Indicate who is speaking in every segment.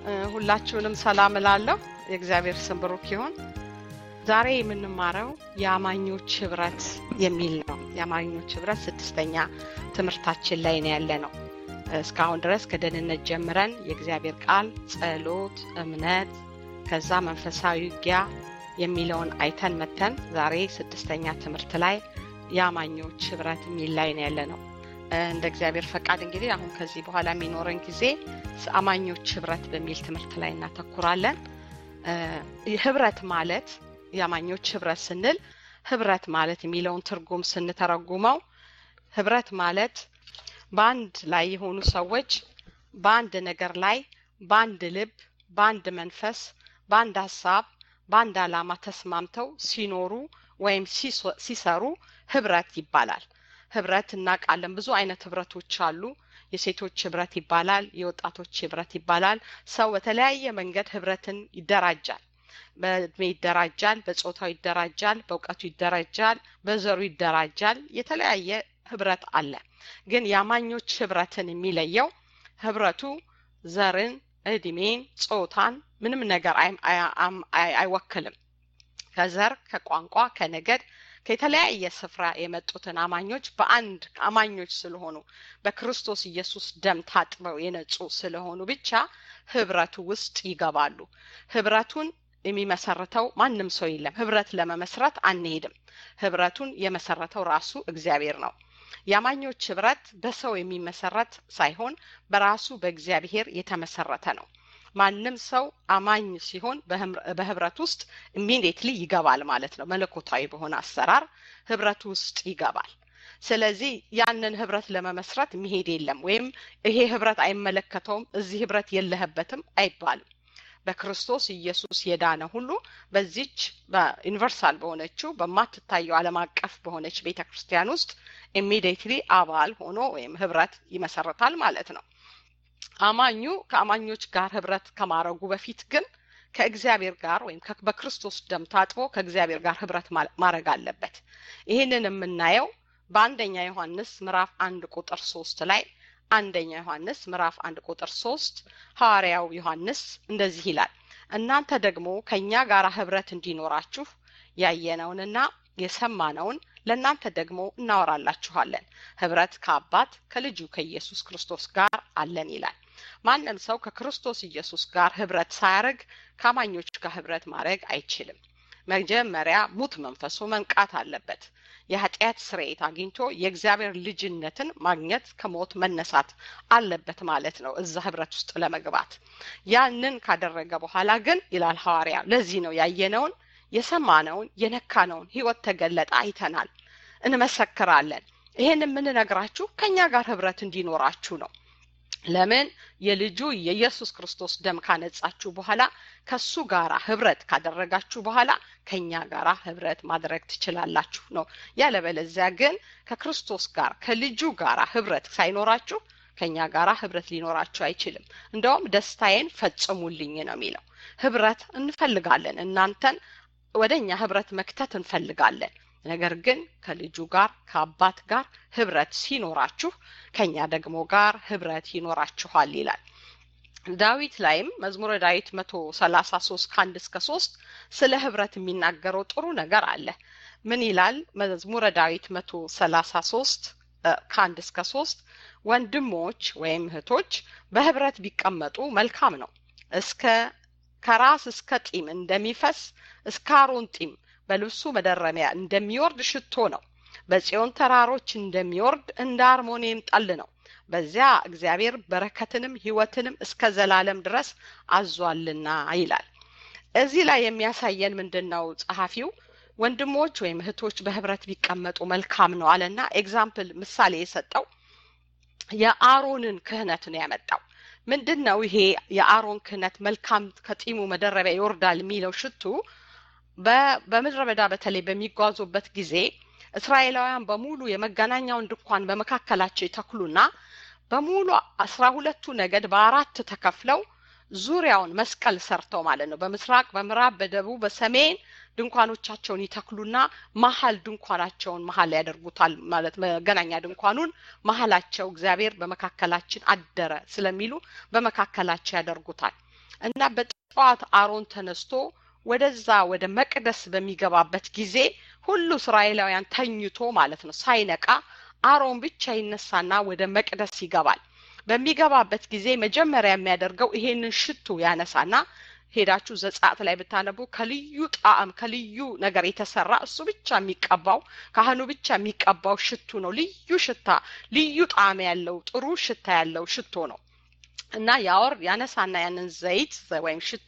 Speaker 1: ሁላችሁንም ሰላም እላለሁ። የእግዚአብሔር ስም ብሩክ ይሁን። ዛሬ የምንማረው የአማኞች ህብረት የሚል ነው። የአማኞች ህብረት ስድስተኛ ትምህርታችን ላይ ነው ያለ ነው። እስካሁን ድረስ ከደህንነት ጀምረን የእግዚአብሔር ቃል፣ ጸሎት፣ እምነት ከዛ መንፈሳዊ ውጊያ የሚለውን አይተን መተን ዛሬ ስድስተኛ ትምህርት ላይ የአማኞች ህብረት የሚል ላይ ነው ያለ ነው። እንደ እግዚአብሔር ፈቃድ እንግዲህ አሁን ከዚህ በኋላ የሚኖረን ጊዜ አማኞች ህብረት በሚል ትምህርት ላይ እናተኩራለን። ህብረት ማለት የአማኞች ህብረት ስንል ህብረት ማለት የሚለውን ትርጉም ስንተረጉመው ህብረት ማለት በአንድ ላይ የሆኑ ሰዎች በአንድ ነገር ላይ በአንድ ልብ፣ በአንድ መንፈስ፣ በአንድ ሀሳብ፣ በአንድ ዓላማ ተስማምተው ሲኖሩ ወይም ሲሰሩ ህብረት ይባላል። ህብረት እናውቃለን። ብዙ አይነት ህብረቶች አሉ። የሴቶች ህብረት ይባላል። የወጣቶች ህብረት ይባላል። ሰው በተለያየ መንገድ ህብረትን ይደራጃል። በእድሜ ይደራጃል፣ በጾታው ይደራጃል፣ በእውቀቱ ይደራጃል፣ በዘሩ ይደራጃል። የተለያየ ህብረት አለ። ግን የአማኞች ህብረትን የሚለየው ህብረቱ ዘርን፣ እድሜን፣ ጾታን ምንም ነገር አይወክልም። ከዘር፣ ከቋንቋ፣ ከነገድ ከተለያየ ስፍራ የመጡትን አማኞች በአንድ አማኞች ስለሆኑ በክርስቶስ ኢየሱስ ደም ታጥበው የነጹ ስለሆኑ ብቻ ህብረቱ ውስጥ ይገባሉ። ህብረቱን የሚመሰርተው ማንም ሰው የለም። ህብረት ለመመስረት አንሄድም። ህብረቱን የመሰረተው ራሱ እግዚአብሔር ነው። የአማኞች ህብረት በሰው የሚመሰረት ሳይሆን በራሱ በእግዚአብሔር የተመሰረተ ነው። ማንም ሰው አማኝ ሲሆን በህብረት ውስጥ ኢሚዲየትሊ ይገባል ማለት ነው። መለኮታዊ በሆነ አሰራር ህብረት ውስጥ ይገባል። ስለዚህ ያንን ህብረት ለመመስረት መሄድ የለም ወይም ይሄ ህብረት አይመለከተውም፣ እዚህ ህብረት የለህበትም አይባልም። በክርስቶስ ኢየሱስ የዳነ ሁሉ በዚች በዩኒቨርሳል በሆነችው በማትታየው ዓለም አቀፍ በሆነች ቤተ ክርስቲያን ውስጥ ኢሚዲየትሊ አባል ሆኖ ወይም ህብረት ይመሰረታል ማለት ነው። አማኙ ከአማኞች ጋር ህብረት ከማድረጉ በፊት ግን ከእግዚአብሔር ጋር ወይም በክርስቶስ ደም ታጥቦ ከእግዚአብሔር ጋር ህብረት ማድረግ አለበት። ይህንን የምናየው በአንደኛ ዮሐንስ ምዕራፍ አንድ ቁጥር ሶስት ላይ አንደኛ ዮሐንስ ምዕራፍ አንድ ቁጥር ሶስት ሐዋርያው ዮሐንስ እንደዚህ ይላል፣ እናንተ ደግሞ ከእኛ ጋር ህብረት እንዲኖራችሁ ያየነውንና የሰማነውን ለእናንተ ደግሞ እናወራላችኋለን። ህብረት ከአባት ከልጁ ከኢየሱስ ክርስቶስ ጋር አለን ይላል። ማንም ሰው ከክርስቶስ ኢየሱስ ጋር ህብረት ሳያደርግ ከአማኞች ጋር ህብረት ማድረግ አይችልም። መጀመሪያ ሙት መንፈሱ መንቃት አለበት። የኃጢአት ስርየት አግኝቶ የእግዚአብሔር ልጅነትን ማግኘት ከሞት መነሳት አለበት ማለት ነው፣ እዛ ህብረት ውስጥ ለመግባት። ያንን ካደረገ በኋላ ግን ይላል ሐዋርያ፣ ለዚህ ነው ያየነውን የሰማነውን የነካነውን ህይወት ተገለጠ አይተናል፣ እንመሰክራለን። ይሄን የምንነግራችሁ ከእኛ ጋር ህብረት እንዲኖራችሁ ነው። ለምን የልጁ የኢየሱስ ክርስቶስ ደም ካነጻችሁ በኋላ ከሱ ጋራ ህብረት ካደረጋችሁ በኋላ ከኛ ጋራ ህብረት ማድረግ ትችላላችሁ ነው። ያለበለዚያ ግን ከክርስቶስ ጋር ከልጁ ጋራ ህብረት ሳይኖራችሁ ከኛ ጋራ ህብረት ሊኖራችሁ አይችልም። እንደውም ደስታዬን ፈጽሙልኝ ነው የሚለው። ህብረት እንፈልጋለን። እናንተን ወደ እኛ ህብረት መክተት እንፈልጋለን። ነገር ግን ከልጁ ጋር ከአባት ጋር ህብረት ሲኖራችሁ ከኛ ደግሞ ጋር ህብረት ይኖራችኋል ይላል። ዳዊት ላይም መዝሙረ ዳዊት መቶ ሰላሳ ሶስት ከአንድ እስከ ሶስት ስለ ህብረት የሚናገረው ጥሩ ነገር አለ። ምን ይላል? መዝሙረ ዳዊት መቶ ሰላሳ ሶስት ከአንድ እስከ ሶስት ወንድሞች ወይም እህቶች በህብረት ቢቀመጡ መልካም ነው። እስከ ከራስ እስከ ጢም እንደሚፈስ እስከ አሮን ጢም በልብሱ መደረሚያ እንደሚወርድ ሽቶ ነው። በጽዮን ተራሮች እንደሚወርድ እንደ አርሞኒየም ጠል ነው። በዚያ እግዚአብሔር በረከትንም ህይወትንም እስከ ዘላለም ድረስ አዟልና ይላል። እዚህ ላይ የሚያሳየን ምንድን ነው? ጸሐፊው ወንድሞች ወይም እህቶች በህብረት ቢቀመጡ መልካም ነው አለና ኤግዛምፕል ምሳሌ የሰጠው የአሮንን ክህነት ነው ያመጣው። ምንድን ነው ይሄ የአሮን ክህነት መልካም ከጢሙ መደረቢያ ይወርዳል የሚለው ሽቱ በምድረ በዳ በተለይ በሚጓዙበት ጊዜ እስራኤላውያን በሙሉ የመገናኛውን ድንኳን በመካከላቸው ይተክሉና በሙሉ አስራ ሁለቱ ነገድ በአራት ተከፍለው ዙሪያውን መስቀል ሰርተው ማለት ነው። በምስራቅ፣ በምዕራብ፣ በደቡብ፣ በሰሜን ድንኳኖቻቸውን ይተክሉና መሀል ድንኳናቸውን መሀል ያደርጉታል ማለት መገናኛ ድንኳኑን መሀላቸው እግዚአብሔር በመካከላችን አደረ ስለሚሉ በመካከላቸው ያደርጉታል። እና በጠዋት አሮን ተነስቶ ወደዛ ወደ መቅደስ በሚገባበት ጊዜ ሁሉ እስራኤላውያን ተኝቶ ማለት ነው ሳይነቃ አሮን ብቻ ይነሳና ወደ መቅደስ ይገባል። በሚገባበት ጊዜ መጀመሪያ የሚያደርገው ይሄንን ሽቱ ያነሳና ሄዳችሁ ዘጻት ላይ ብታነቡ ከልዩ ጣዕም ከልዩ ነገር የተሰራ እሱ ብቻ የሚቀባው ካህኑ ብቻ የሚቀባው ሽቱ ነው። ልዩ ሽታ፣ ልዩ ጣዕም ያለው ጥሩ ሽታ ያለው ሽቶ ነው እና ያወር ያነሳና ያንን ዘይት ወይም ሽቶ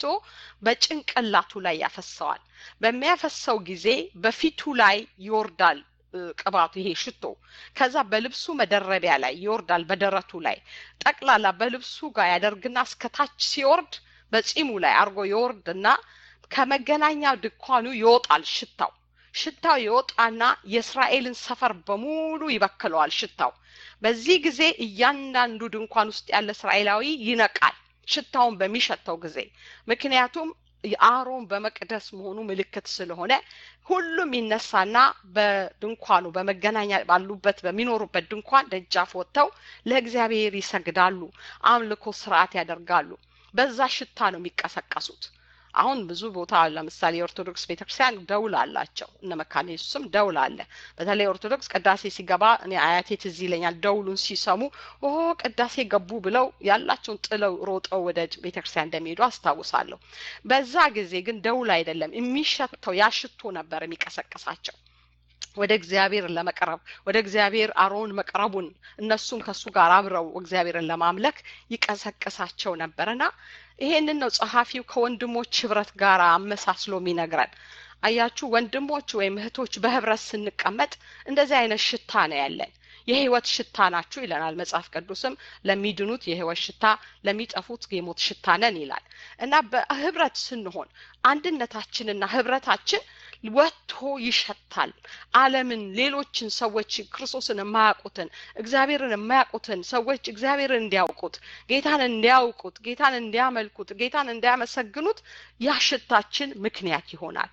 Speaker 1: በጭንቅላቱ ላይ ያፈሰዋል። በሚያፈሰው ጊዜ በፊቱ ላይ ይወርዳል ቅባቱ ይሄ ሽቶ ከዛ በልብሱ መደረቢያ ላይ ይወርዳል። በደረቱ ላይ ጠቅላላ በልብሱ ጋር ያደርግና እስከታች ሲወርድ በጺሙ ላይ አርጎ ይወርድና ከመገናኛ ድንኳኑ ይወጣል ሽታው ሽታው ይወጣና የእስራኤልን ሰፈር በሙሉ ይበክለዋል ሽታው። በዚህ ጊዜ እያንዳንዱ ድንኳን ውስጥ ያለ እስራኤላዊ ይነቃል ሽታውን በሚሸተው ጊዜ ምክንያቱም የአሮን በመቅደስ መሆኑ ምልክት ስለሆነ ሁሉም ይነሳና በድንኳኑ በመገናኛ ባሉበት በሚኖሩበት ድንኳን ደጃፍ ወጥተው ለእግዚአብሔር ይሰግዳሉ፣ አምልኮ ስርዓት ያደርጋሉ። በዛ ሽታ ነው የሚቀሰቀሱት። አሁን ብዙ ቦታ ለምሳሌ የኦርቶዶክስ ቤተክርስቲያን ደውል አላቸው። እነ መካነ ኢየሱስም ደውል አለ። በተለይ ኦርቶዶክስ ቅዳሴ ሲገባ እኔ አያቴ ትዝ ይለኛል። ደውሉን ሲሰሙ ኦ ቅዳሴ ገቡ ብለው ያላቸውን ጥለው ሮጠው ወደ ቤተክርስቲያን እንደሚሄዱ አስታውሳለሁ። በዛ ጊዜ ግን ደውል አይደለም የሚሸተው ያ ሽቶ ነበር የሚቀሰቅሳቸው ወደ እግዚአብሔር ለመቅረብ ወደ እግዚአብሔር አሮን መቅረቡን እነሱም ከሱ ጋር አብረው እግዚአብሔርን ለማምለክ ይቀሰቅሳቸው ነበርና ይሄንን ነው ጸሐፊው ከወንድሞች ህብረት ጋር አመሳስሎ የሚነግረን። አያችሁ ወንድሞች ወይም እህቶች በህብረት ስንቀመጥ እንደዚህ አይነት ሽታ ነው ያለን። የህይወት ሽታ ናችሁ ይለናል መጽሐፍ ቅዱስም ለሚድኑት የህይወት ሽታ ለሚጠፉት የሞት ሽታ ነን ይላል እና በህብረት ስንሆን አንድነታችንና ህብረታችን ወጥቶ ይሸታል። ዓለምን፣ ሌሎችን ሰዎች ክርስቶስን የማያውቁትን እግዚአብሔርን የማያውቁትን ሰዎች እግዚአብሔርን እንዲያውቁት ጌታን እንዲያውቁት ጌታን እንዲያመልኩት ጌታን እንዲያመሰግኑት ያሽታችን ምክንያት ይሆናል።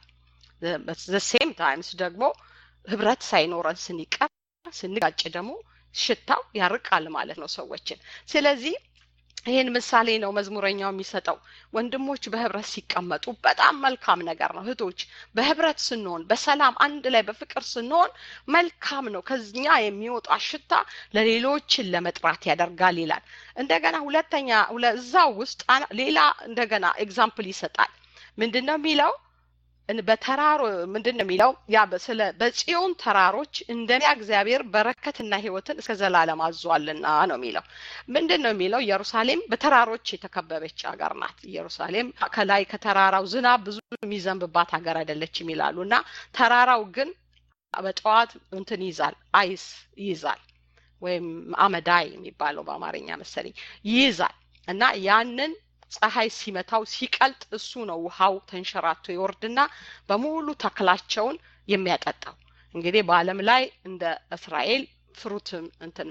Speaker 1: ዘሴም ታይምስ ደግሞ ህብረት ሳይኖረን ስንቀር ስንጋጭ ደግሞ ሽታው ያርቃል ማለት ነው ሰዎችን። ስለዚህ ይህን ምሳሌ ነው መዝሙረኛው የሚሰጠው። ወንድሞች በህብረት ሲቀመጡ በጣም መልካም ነገር ነው። እህቶች በህብረት ስንሆን፣ በሰላም አንድ ላይ በፍቅር ስንሆን መልካም ነው። ከኛ የሚወጣ ሽታ ለሌሎችን ለመጥራት ያደርጋል ይላል። እንደገና ሁለተኛ እዛው ውስጥ ሌላ እንደገና ኤግዛምፕል ይሰጣል። ምንድን ነው የሚለው? በተራሮ ምንድን ነው የሚለው? ያ ስለ በጽዮን ተራሮች እንደሚያ እግዚአብሔር በረከትና ህይወትን እስከ ዘላለም አዟልና ነው የሚለው። ምንድን ነው የሚለው? ኢየሩሳሌም በተራሮች የተከበበች ሀገር ናት። ኢየሩሳሌም ከላይ ከተራራው ዝናብ ብዙ የሚዘንብባት ሀገር አይደለችም ይላሉ እና ተራራው ግን በጠዋት እንትን ይይዛል፣ አይስ ይይዛል፣ ወይም አመዳይ የሚባለው በአማርኛ መሰለኝ ይይዛል እና ያንን ፀሐይ ሲመታው ሲቀልጥ እሱ ነው ውሃው ተንሸራቶ ይወርድና በሙሉ ተክላቸውን የሚያጠጣው። እንግዲህ በዓለም ላይ እንደ እስራኤል ፍሩት እንትን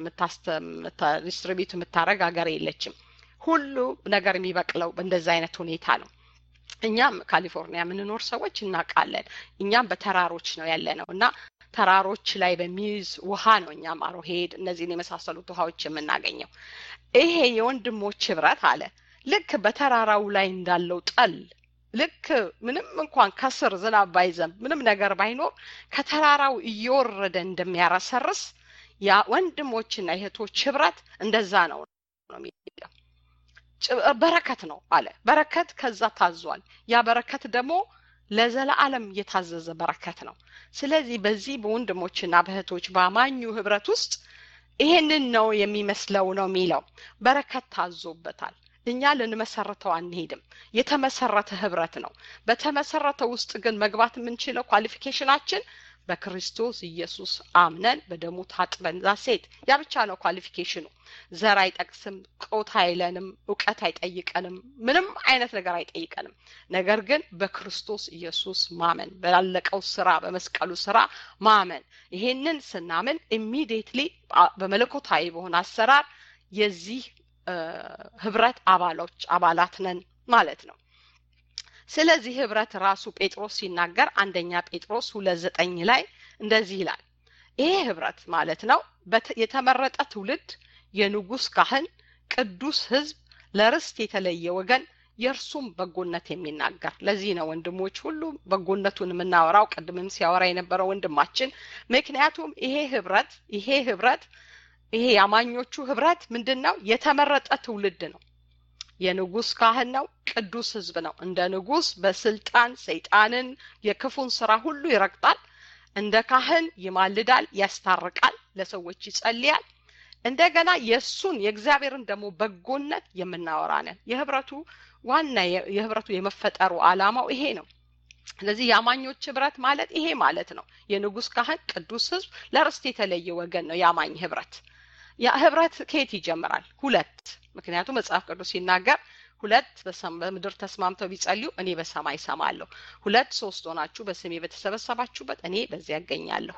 Speaker 1: ዲስትሪቢዩት የምታደረግ ሀገር የለችም። ሁሉ ነገር የሚበቅለው በእንደዚ አይነት ሁኔታ ነው። እኛም ካሊፎርኒያ የምንኖር ሰዎች እናውቃለን። እኛም በተራሮች ነው ያለ ነው እና ተራሮች ላይ በሚይዝ ውሃ ነው እኛም አሮሄድ እነዚህን የመሳሰሉት ውሃዎች የምናገኘው። ይሄ የወንድሞች ህብረት አለ ልክ በተራራው ላይ እንዳለው ጠል ልክ ምንም እንኳን ከስር ዝናብ ባይዘንብ ምንም ነገር ባይኖር ከተራራው እየወረደ እንደሚያረሰርስ ያ ወንድሞችና የእህቶች ህብረት እንደዛ ነው ነው የሚለው። በረከት ነው አለ። በረከት ከዛ ታዟል። ያ በረከት ደግሞ ለዘላለም የታዘዘ በረከት ነው። ስለዚህ በዚህ በወንድሞችና በእህቶች በአማኙ ህብረት ውስጥ ይሄንን ነው የሚመስለው ነው የሚለው በረከት ታዞበታል። እኛ ልንመሰረተው አንሄድም። የተመሰረተ ህብረት ነው። በተመሰረተ ውስጥ ግን መግባት የምንችለው ኳሊፊኬሽናችን በክርስቶስ ኢየሱስ አምነን በደሙ ታጥበን ዛ ሴት ያ ብቻ ነው ኳሊፊኬሽኑ። ዘር አይጠቅስም፣ ቆት አይለንም፣ እውቀት አይጠይቀንም፣ ምንም አይነት ነገር አይጠይቀንም። ነገር ግን በክርስቶስ ኢየሱስ ማመን፣ ባለቀው ስራ፣ በመስቀሉ ስራ ማመን። ይሄንን ስናምን ኢሚዲየትሊ በመለኮታዊ በሆነ አሰራር የዚህ ህብረት አባሎች አባላት ነን ማለት ነው። ስለዚህ ህብረት ራሱ ጴጥሮስ ሲናገር አንደኛ ጴጥሮስ ሁለት ዘጠኝ ላይ እንደዚህ ይላል። ይሄ ህብረት ማለት ነው የተመረጠ ትውልድ፣ የንጉስ ካህን፣ ቅዱስ ህዝብ፣ ለርስት የተለየ ወገን፣ የእርሱም በጎነት የሚናገር ለዚህ ነው ወንድሞች ሁሉ በጎነቱን የምናወራው ቅድምም ሲያወራ የነበረው ወንድማችን ምክንያቱም ይሄ ህብረት ይሄ ህብረት ይሄ የአማኞቹ ህብረት ምንድን ነው የተመረጠ ትውልድ ነው የንጉስ ካህን ነው ቅዱስ ህዝብ ነው እንደ ንጉስ በስልጣን ሰይጣንን የክፉን ስራ ሁሉ ይረግጣል እንደ ካህን ይማልዳል ያስታርቃል ለሰዎች ይጸልያል እንደገና የእሱን የእግዚአብሔርን ደግሞ በጎነት የምናወራ ነን የህብረቱ ዋና የህብረቱ የመፈጠሩ አላማው ይሄ ነው ስለዚህ የአማኞች ህብረት ማለት ይሄ ማለት ነው የንጉስ ካህን ቅዱስ ህዝብ ለርስት የተለየ ወገን ነው የአማኝ ህብረት ያ ህብረት ከየት ይጀምራል ሁለት ምክንያቱም መጽሐፍ ቅዱስ ሲናገር ሁለት በምድር ተስማምተው ቢጸልዩ እኔ በሰማይ ሰማለሁ ሁለት ሶስት ሆናችሁ በስሜ በተሰበሰባችሁበት እኔ በዚያ ያገኛለሁ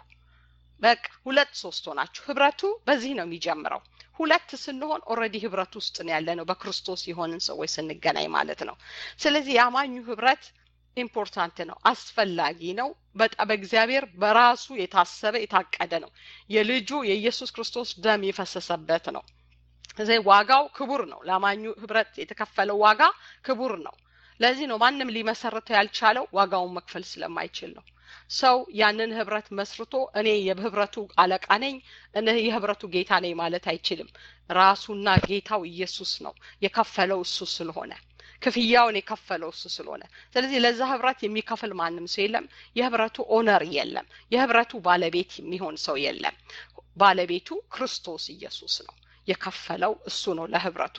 Speaker 1: በቃ ሁለት ሶስት ሆናችሁ ህብረቱ በዚህ ነው የሚጀምረው ሁለት ስንሆን ኦረዲ ህብረት ውስጥ ነው ያለ ነው በክርስቶስ የሆንን ሰዎች ስንገናኝ ማለት ነው ስለዚህ የአማኙ ህብረት ኢምፖርታንት ነው አስፈላጊ ነው በጣም በእግዚአብሔር በራሱ የታሰበ የታቀደ ነው የልጁ የኢየሱስ ክርስቶስ ደም የፈሰሰበት ነው ስለዚህ ዋጋው ክቡር ነው ለአማኙ ህብረት የተከፈለው ዋጋ ክቡር ነው ለዚህ ነው ማንም ሊመሰርተው ያልቻለው ዋጋውን መክፈል ስለማይችል ነው ሰው ያንን ህብረት መስርቶ እኔ የህብረቱ አለቃ ነኝ እኔ የህብረቱ ጌታ ነኝ ማለት አይችልም ራሱና ጌታው ኢየሱስ ነው የከፈለው እሱ ስለሆነ ክፍያውን የከፈለው እሱ ስለሆነ ስለዚህ ለዛ ህብረት የሚከፍል ማንም ሰው የለም የህብረቱ ኦነር የለም የህብረቱ ባለቤት የሚሆን ሰው የለም ባለቤቱ ክርስቶስ ኢየሱስ ነው የከፈለው እሱ ነው ለህብረቱ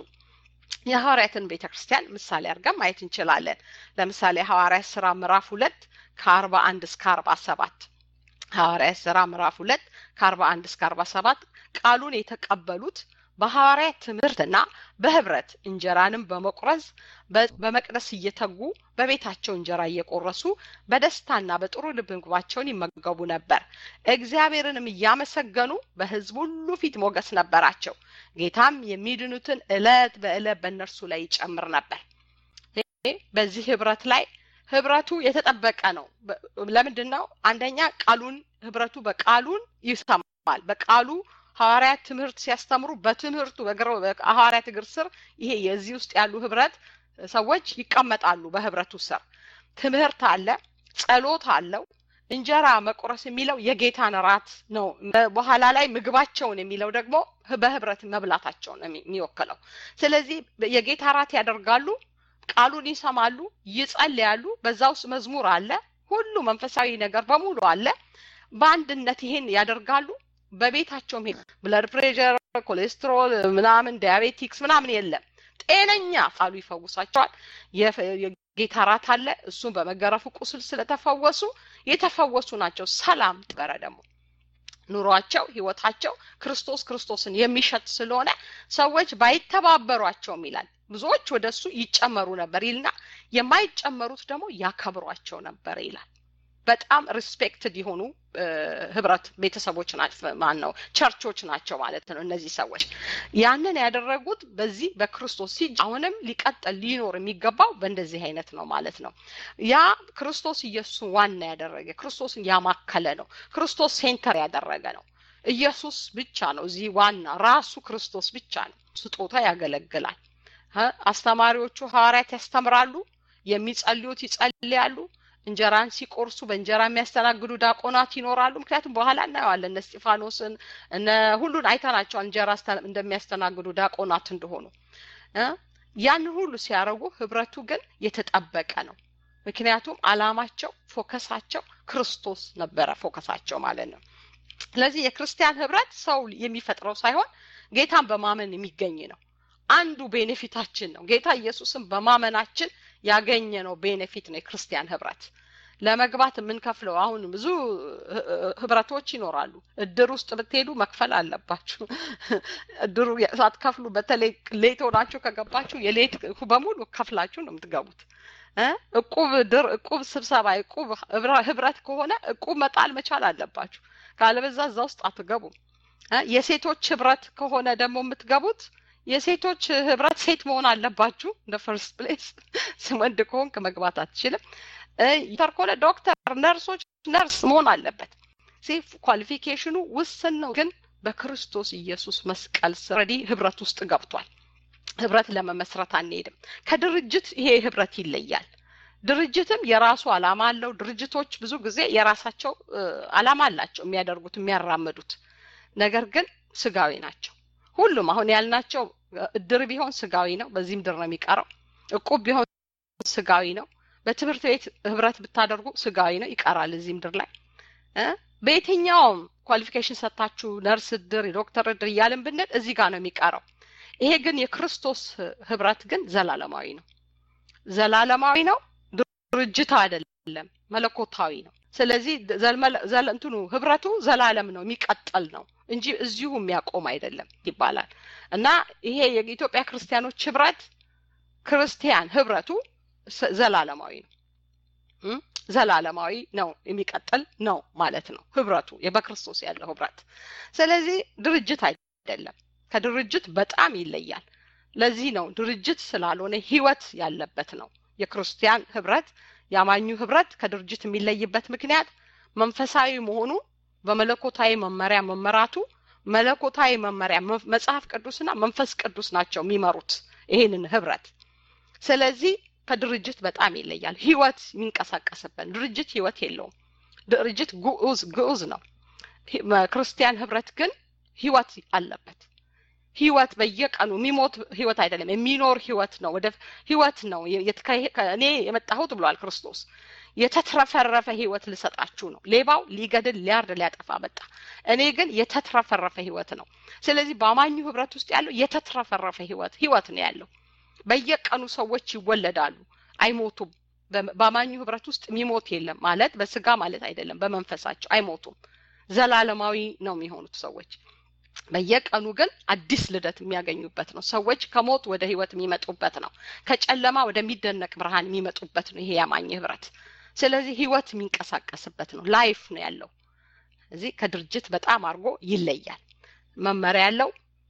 Speaker 1: የሐዋርያትን ቤተ ክርስቲያን ምሳሌ አድርገን ማየት እንችላለን ለምሳሌ ሐዋርያት ስራ ምዕራፍ ሁለት ከአርባ አንድ እስከ አርባ ሰባት ሐዋርያት ስራ ምዕራፍ ሁለት ከአርባ አንድ እስከ አርባ ሰባት ቃሉን የተቀበሉት በሐዋርያት ትምህርትና በህብረት እንጀራንም በመቁረዝ በመቅደስ እየተጉ በቤታቸው እንጀራ እየቆረሱ በደስታና በጥሩ ልብ ምግባቸውን ይመገቡ ነበር እግዚአብሔርንም እያመሰገኑ በህዝብ ሁሉ ፊት ሞገስ ነበራቸው ጌታም የሚድኑትን እለት በእለት በእነርሱ ላይ ይጨምር ነበር በዚህ ህብረት ላይ ህብረቱ የተጠበቀ ነው ለምንድን ነው አንደኛ ቃሉን ህብረቱ በቃሉን ይሰማል በቃሉ ሐዋርያት ትምህርት ሲያስተምሩ በትምህርቱ በሐዋርያት እግር ስር ይሄ የዚህ ውስጥ ያሉ ህብረት ሰዎች ይቀመጣሉ በህብረቱ ስር ትምህርት አለ ጸሎት አለው እንጀራ መቁረስ የሚለው የጌታን ራት ነው በኋላ ላይ ምግባቸውን የሚለው ደግሞ በህብረት መብላታቸውን የሚወክለው ስለዚህ የጌታ ራት ያደርጋሉ ቃሉን ይሰማሉ ይጸልያሉ በዛ ውስጥ መዝሙር አለ ሁሉ መንፈሳዊ ነገር በሙሉ አለ በአንድነት ይሄን ያደርጋሉ በቤታቸውም ብለድ ፕሬር ኮሌስትሮል ምናምን ዲያቤቲክስ ምናምን የለም ጤነኛ ቃሉ ይፈውሳቸዋል የጌታ ራት አለ እሱም በመገረፉ ቁስል ስለተፈወሱ የተፈወሱ ናቸው ሰላም ጥበረ ደግሞ ኑሯቸው ህይወታቸው ክርስቶስ ክርስቶስን የሚሸት ስለሆነ ሰዎች ባይተባበሯቸውም ይላል ብዙዎች ወደ እሱ ይጨመሩ ነበር ይልና የማይጨመሩት ደግሞ ያከብሯቸው ነበር ይላል በጣም ሪስፔክትድ የሆኑ ህብረት ቤተሰቦች ማን ነው ቸርቾች ናቸው ማለት ነው እነዚህ ሰዎች ያንን ያደረጉት በዚህ በክርስቶስ ሲ አሁንም ሊቀጥል ሊኖር የሚገባው በእንደዚህ አይነት ነው ማለት ነው ያ ክርስቶስ ኢየሱስን ዋና ያደረገ ክርስቶስን ያማከለ ነው ክርስቶስ ሴንተር ያደረገ ነው ኢየሱስ ብቻ ነው እዚህ ዋና ራሱ ክርስቶስ ብቻ ነው ስጦታ ያገለግላል አስተማሪዎቹ ሐዋርያት ያስተምራሉ የሚጸልዩት ይጸልያሉ እንጀራን ሲቆርሱ በእንጀራ የሚያስተናግዱ ዳቆናት ይኖራሉ ምክንያቱም በኋላ እናየዋለን እነ እስጢፋኖስን እነ ሁሉን አይተናቸዋል እንጀራ እንደሚያስተናግዱ ዳቆናት እንደሆኑ ያን ሁሉ ሲያደርጉ ህብረቱ ግን የተጠበቀ ነው ምክንያቱም አላማቸው ፎከሳቸው ክርስቶስ ነበረ ፎከሳቸው ማለት ነው ስለዚህ የክርስቲያን ህብረት ሰው የሚፈጥረው ሳይሆን ጌታን በማመን የሚገኝ ነው አንዱ ቤኔፊታችን ነው ጌታ ኢየሱስን በማመናችን ያገኘ ነው ቤኔፊት ነው የክርስቲያን ህብረት ለመግባት የምንከፍለው አሁን ብዙ ህብረቶች ይኖራሉ እድር ውስጥ ብትሄዱ መክፈል አለባችሁ እድሩ ሳትከፍሉ በተለይ ሌት ሆናችሁ ከገባችሁ የሌት በሙሉ ከፍላችሁ ነው የምትገቡት እቁብ ድር እቁብ ስብሰባ እቁብ ህብረት ከሆነ እቁብ መጣል መቻል አለባችሁ ካለበዛ እዛ ውስጥ አትገቡም የሴቶች ህብረት ከሆነ ደግሞ የምትገቡት የሴቶች ህብረት ሴት መሆን አለባችሁ እንደ ፈርስት ፕሌስ ወንድ ከሆንክ መግባት አትችልም ተር ከሆነ ዶክተር ነርሶች ነርስ መሆን አለበት ሴፍ ኳሊፊኬሽኑ ውስን ነው ግን በክርስቶስ ኢየሱስ መስቀል ስረዲ ህብረት ውስጥ ገብቷል ህብረት ለመመስረት አንሄድም። ከድርጅት ይሄ ህብረት ይለያል። ድርጅትም የራሱ አላማ አለው። ድርጅቶች ብዙ ጊዜ የራሳቸው አላማ አላቸው የሚያደርጉት የሚያራምዱት፣ ነገር ግን ስጋዊ ናቸው። ሁሉም አሁን ያልናቸው እድር ቢሆን ስጋዊ ነው፣ በዚህ ምድር ነው የሚቀረው። እቁብ ቢሆን ስጋዊ ነው። በትምህርት ቤት ህብረት ብታደርጉ ስጋዊ ነው፣ ይቀራል እዚህ ምድር ላይ። በየትኛውም ኳሊፊኬሽን ሰጥታችሁ ነርስ እድር፣ የዶክተር እድር እያልን ብንል እዚህ ጋር ነው የሚቀረው። ይሄ ግን የክርስቶስ ህብረት ግን ዘላለማዊ ነው። ዘላለማዊ ነው። ድርጅት አይደለም፣ መለኮታዊ ነው። ስለዚህ እንትኑ ህብረቱ ዘላለም ነው፣ የሚቀጥል ነው እንጂ እዚሁ የሚያቆም አይደለም ይባላል እና ይሄ የኢትዮጵያ ክርስቲያኖች ህብረት ክርስቲያን ህብረቱ ዘላለማዊ ነው። ዘላለማዊ ነው፣ የሚቀጥል ነው ማለት ነው ህብረቱ በክርስቶስ ያለው ህብረት። ስለዚህ ድርጅት አይደለም፣ ከድርጅት በጣም ይለያል። ለዚህ ነው ድርጅት ስላልሆነ ህይወት ያለበት ነው። የክርስቲያን ህብረት የአማኙ ህብረት ከድርጅት የሚለይበት ምክንያት መንፈሳዊ መሆኑ በመለኮታዊ መመሪያ መመራቱ መለኮታዊ መመሪያ መጽሐፍ ቅዱስና መንፈስ ቅዱስ ናቸው የሚመሩት ይህንን ህብረት። ስለዚህ ከድርጅት በጣም ይለያል። ህይወት የሚንቀሳቀስበት ድርጅት ህይወት የለውም። ድርጅት ግዑዝ ግዑዝ ነው። ክርስቲያን ህብረት ግን ህይወት አለበት። ህይወት በየቀኑ የሚሞት ህይወት አይደለም፣ የሚኖር ህይወት ነው። ወደ ህይወት ነው እኔ የመጣሁት ብሏል ክርስቶስ። የተትረፈረፈ ህይወት ልሰጣችሁ ነው። ሌባው ሊገድል፣ ሊያርድ፣ ሊያጠፋ መጣ። እኔ ግን የተትረፈረፈ ህይወት ነው። ስለዚህ በአማኙ ህብረት ውስጥ ያለው የተትረፈረፈ ህይወት ህይወት ነው ያለው። በየቀኑ ሰዎች ይወለዳሉ፣ አይሞቱም። በአማኙ ህብረት ውስጥ የሚሞት የለም ማለት በስጋ ማለት አይደለም፣ በመንፈሳቸው አይሞቱም። ዘላለማዊ ነው የሚሆኑት ሰዎች። በየቀኑ ግን አዲስ ልደት የሚያገኙበት ነው። ሰዎች ከሞት ወደ ህይወት የሚመጡበት ነው። ከጨለማ ወደሚደነቅ ብርሃን የሚመጡበት ነው ይሄ ያማኝ ህብረት። ስለዚህ ህይወት የሚንቀሳቀስበት ነው። ላይፍ ነው ያለው። እዚህ ከድርጅት በጣም አድርጎ ይለያል። መመሪያ ያለው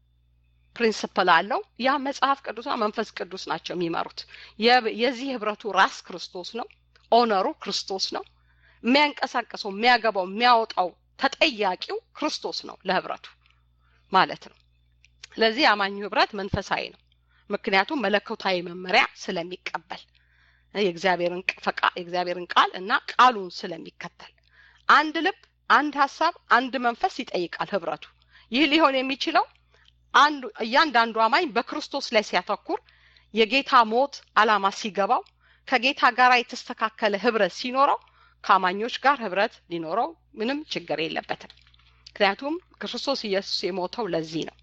Speaker 1: ፕሪንስፕል አለው። ያ መጽሐፍ ቅዱስና መንፈስ ቅዱስ ናቸው የሚመሩት። የዚህ ህብረቱ ራስ ክርስቶስ ነው። ኦነሩ ክርስቶስ ነው። የሚያንቀሳቀሰው፣ የሚያገባው፣ የሚያወጣው ተጠያቂው ክርስቶስ ነው ለህብረቱ ማለት ነው። ስለዚህ አማኙ ህብረት መንፈሳዊ ነው። ምክንያቱም መለኮታዊ መመሪያ ስለሚቀበል የእግዚአብሔርን ፈቃ የእግዚአብሔርን ቃል እና ቃሉን ስለሚከተል አንድ ልብ፣ አንድ ሀሳብ፣ አንድ መንፈስ ይጠይቃል ህብረቱ። ይህ ሊሆን የሚችለው አንዱ እያንዳንዱ አማኝ በክርስቶስ ላይ ሲያተኩር የጌታ ሞት አላማ ሲገባው ከጌታ ጋር የተስተካከለ ህብረት ሲኖረው ከአማኞች ጋር ህብረት ሊኖረው ምንም ችግር የለበትም። ምክንያቱም ክርስቶስ ኢየሱስ የሞተው ለዚህ ነው።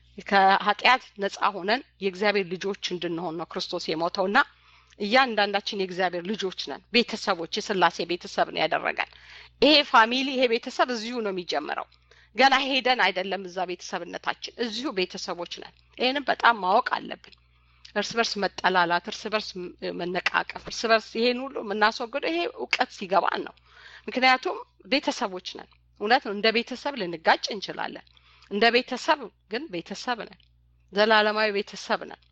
Speaker 1: ከኃጢአት ነፃ ሆነን የእግዚአብሔር ልጆች እንድንሆን ነው ክርስቶስ የሞተውና እያንዳንዳችን የእግዚአብሔር ልጆች ነን። ቤተሰቦች፣ የስላሴ ቤተሰብ ነው ያደረጋል። ይሄ ፋሚሊ ይሄ ቤተሰብ እዚሁ ነው የሚጀምረው። ገና ሄደን አይደለም እዛ ቤተሰብነታችን፣ እዚሁ ቤተሰቦች ነን። ይህንም በጣም ማወቅ አለብን። እርስ በርስ መጠላላት፣ እርስ በርስ መነቃቀፍ፣ እርስ በርስ ይሄን ሁሉ የምናስወግደው ይሄ እውቀት ሲገባን ነው። ምክንያቱም ቤተሰቦች ነን። እውነት ነው። እንደ ቤተሰብ ልንጋጭ እንችላለን። እንደ ቤተሰብ ግን ቤተሰብ ነን። ዘላለማዊ ቤተሰብ ነን።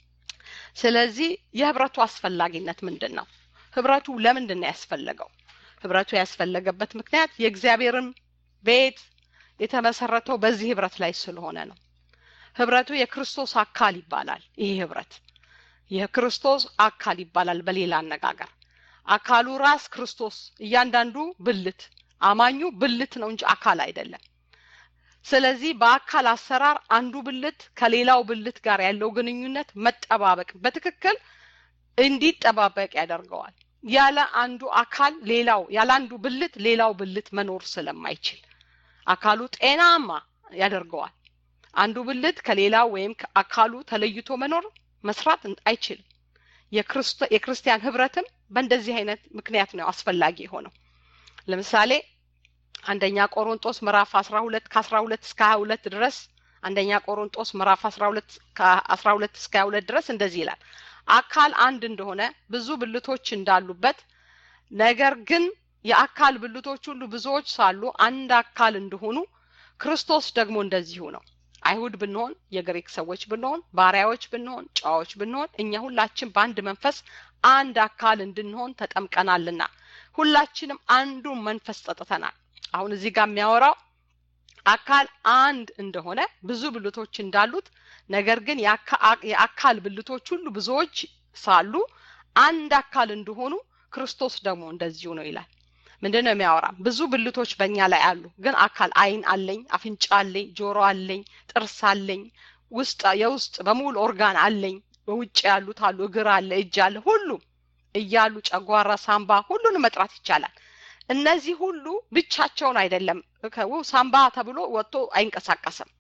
Speaker 1: ስለዚህ የህብረቱ አስፈላጊነት ምንድን ነው? ህብረቱ ለምንድን ነው ያስፈለገው? ህብረቱ ያስፈለገበት ምክንያት የእግዚአብሔርን ቤት የተመሰረተው በዚህ ህብረት ላይ ስለሆነ ነው። ህብረቱ የክርስቶስ አካል ይባላል። ይህ ህብረት የክርስቶስ አካል ይባላል። በሌላ አነጋገር አካሉ ራስ ክርስቶስ፣ እያንዳንዱ ብልት አማኙ ብልት ነው እንጂ አካል አይደለም። ስለዚህ በአካል አሰራር አንዱ ብልት ከሌላው ብልት ጋር ያለው ግንኙነት መጠባበቅ በትክክል እንዲጠባበቅ ያደርገዋል። ያለ አንዱ አካል ሌላው ያለ አንዱ ብልት ሌላው ብልት መኖር ስለማይችል አካሉ ጤናማ ያደርገዋል። አንዱ ብልት ከሌላው ወይም አካሉ ተለይቶ መኖር መስራት አይችልም። የክርስቲያን ህብረትም በእንደዚህ አይነት ምክንያት ነው አስፈላጊ የሆነው። ለምሳሌ አንደኛ ቆሮንጦስ ምዕራፍ 12 ከ12 እስከ 22 ድረስ አንደኛ ቆሮንጦስ ምዕራፍ 12 ከ12 እስከ 22 ድረስ እንደዚህ ይላል። አካል አንድ እንደሆነ ብዙ ብልቶች እንዳሉበት ነገር ግን የአካል ብልቶች ሁሉ ብዙዎች ሳሉ አንድ አካል እንደሆኑ ክርስቶስ ደግሞ እንደዚሁ ነው። አይሁድ ብንሆን፣ የግሪክ ሰዎች ብንሆን፣ ባሪያዎች ብንሆን፣ ጨዋዎች ብንሆን እኛ ሁላችን በአንድ መንፈስ አንድ አካል እንድንሆን ተጠምቀናልና ሁላችንም አንዱ መንፈስ ጠጥተናል። አሁን እዚህ ጋር የሚያወራው አካል አንድ እንደሆነ ብዙ ብልቶች እንዳሉት ነገር ግን የአካል ብልቶች ሁሉ ብዙዎች ሳሉ አንድ አካል እንደሆኑ ክርስቶስ ደግሞ እንደዚሁ ነው ይላል። ምንድን ነው የሚያወራ? ብዙ ብልቶች በእኛ ላይ አሉ፣ ግን አካል አይን አለኝ፣ አፍንጫ አለኝ፣ ጆሮ አለኝ፣ ጥርስ አለኝ፣ ውስጥ የውስጥ በሙሉ ኦርጋን አለኝ። በውጭ ያሉት አሉ፣ እግር አለ፣ እጅ አለ፣ ሁሉም እያሉ ጨጓራ፣ ሳምባ ሁሉንም መጥራት ይቻላል። እነዚህ ሁሉ ብቻቸውን አይደለም። ሳምባ ተብሎ ወጥቶ አይንቀሳቀስም።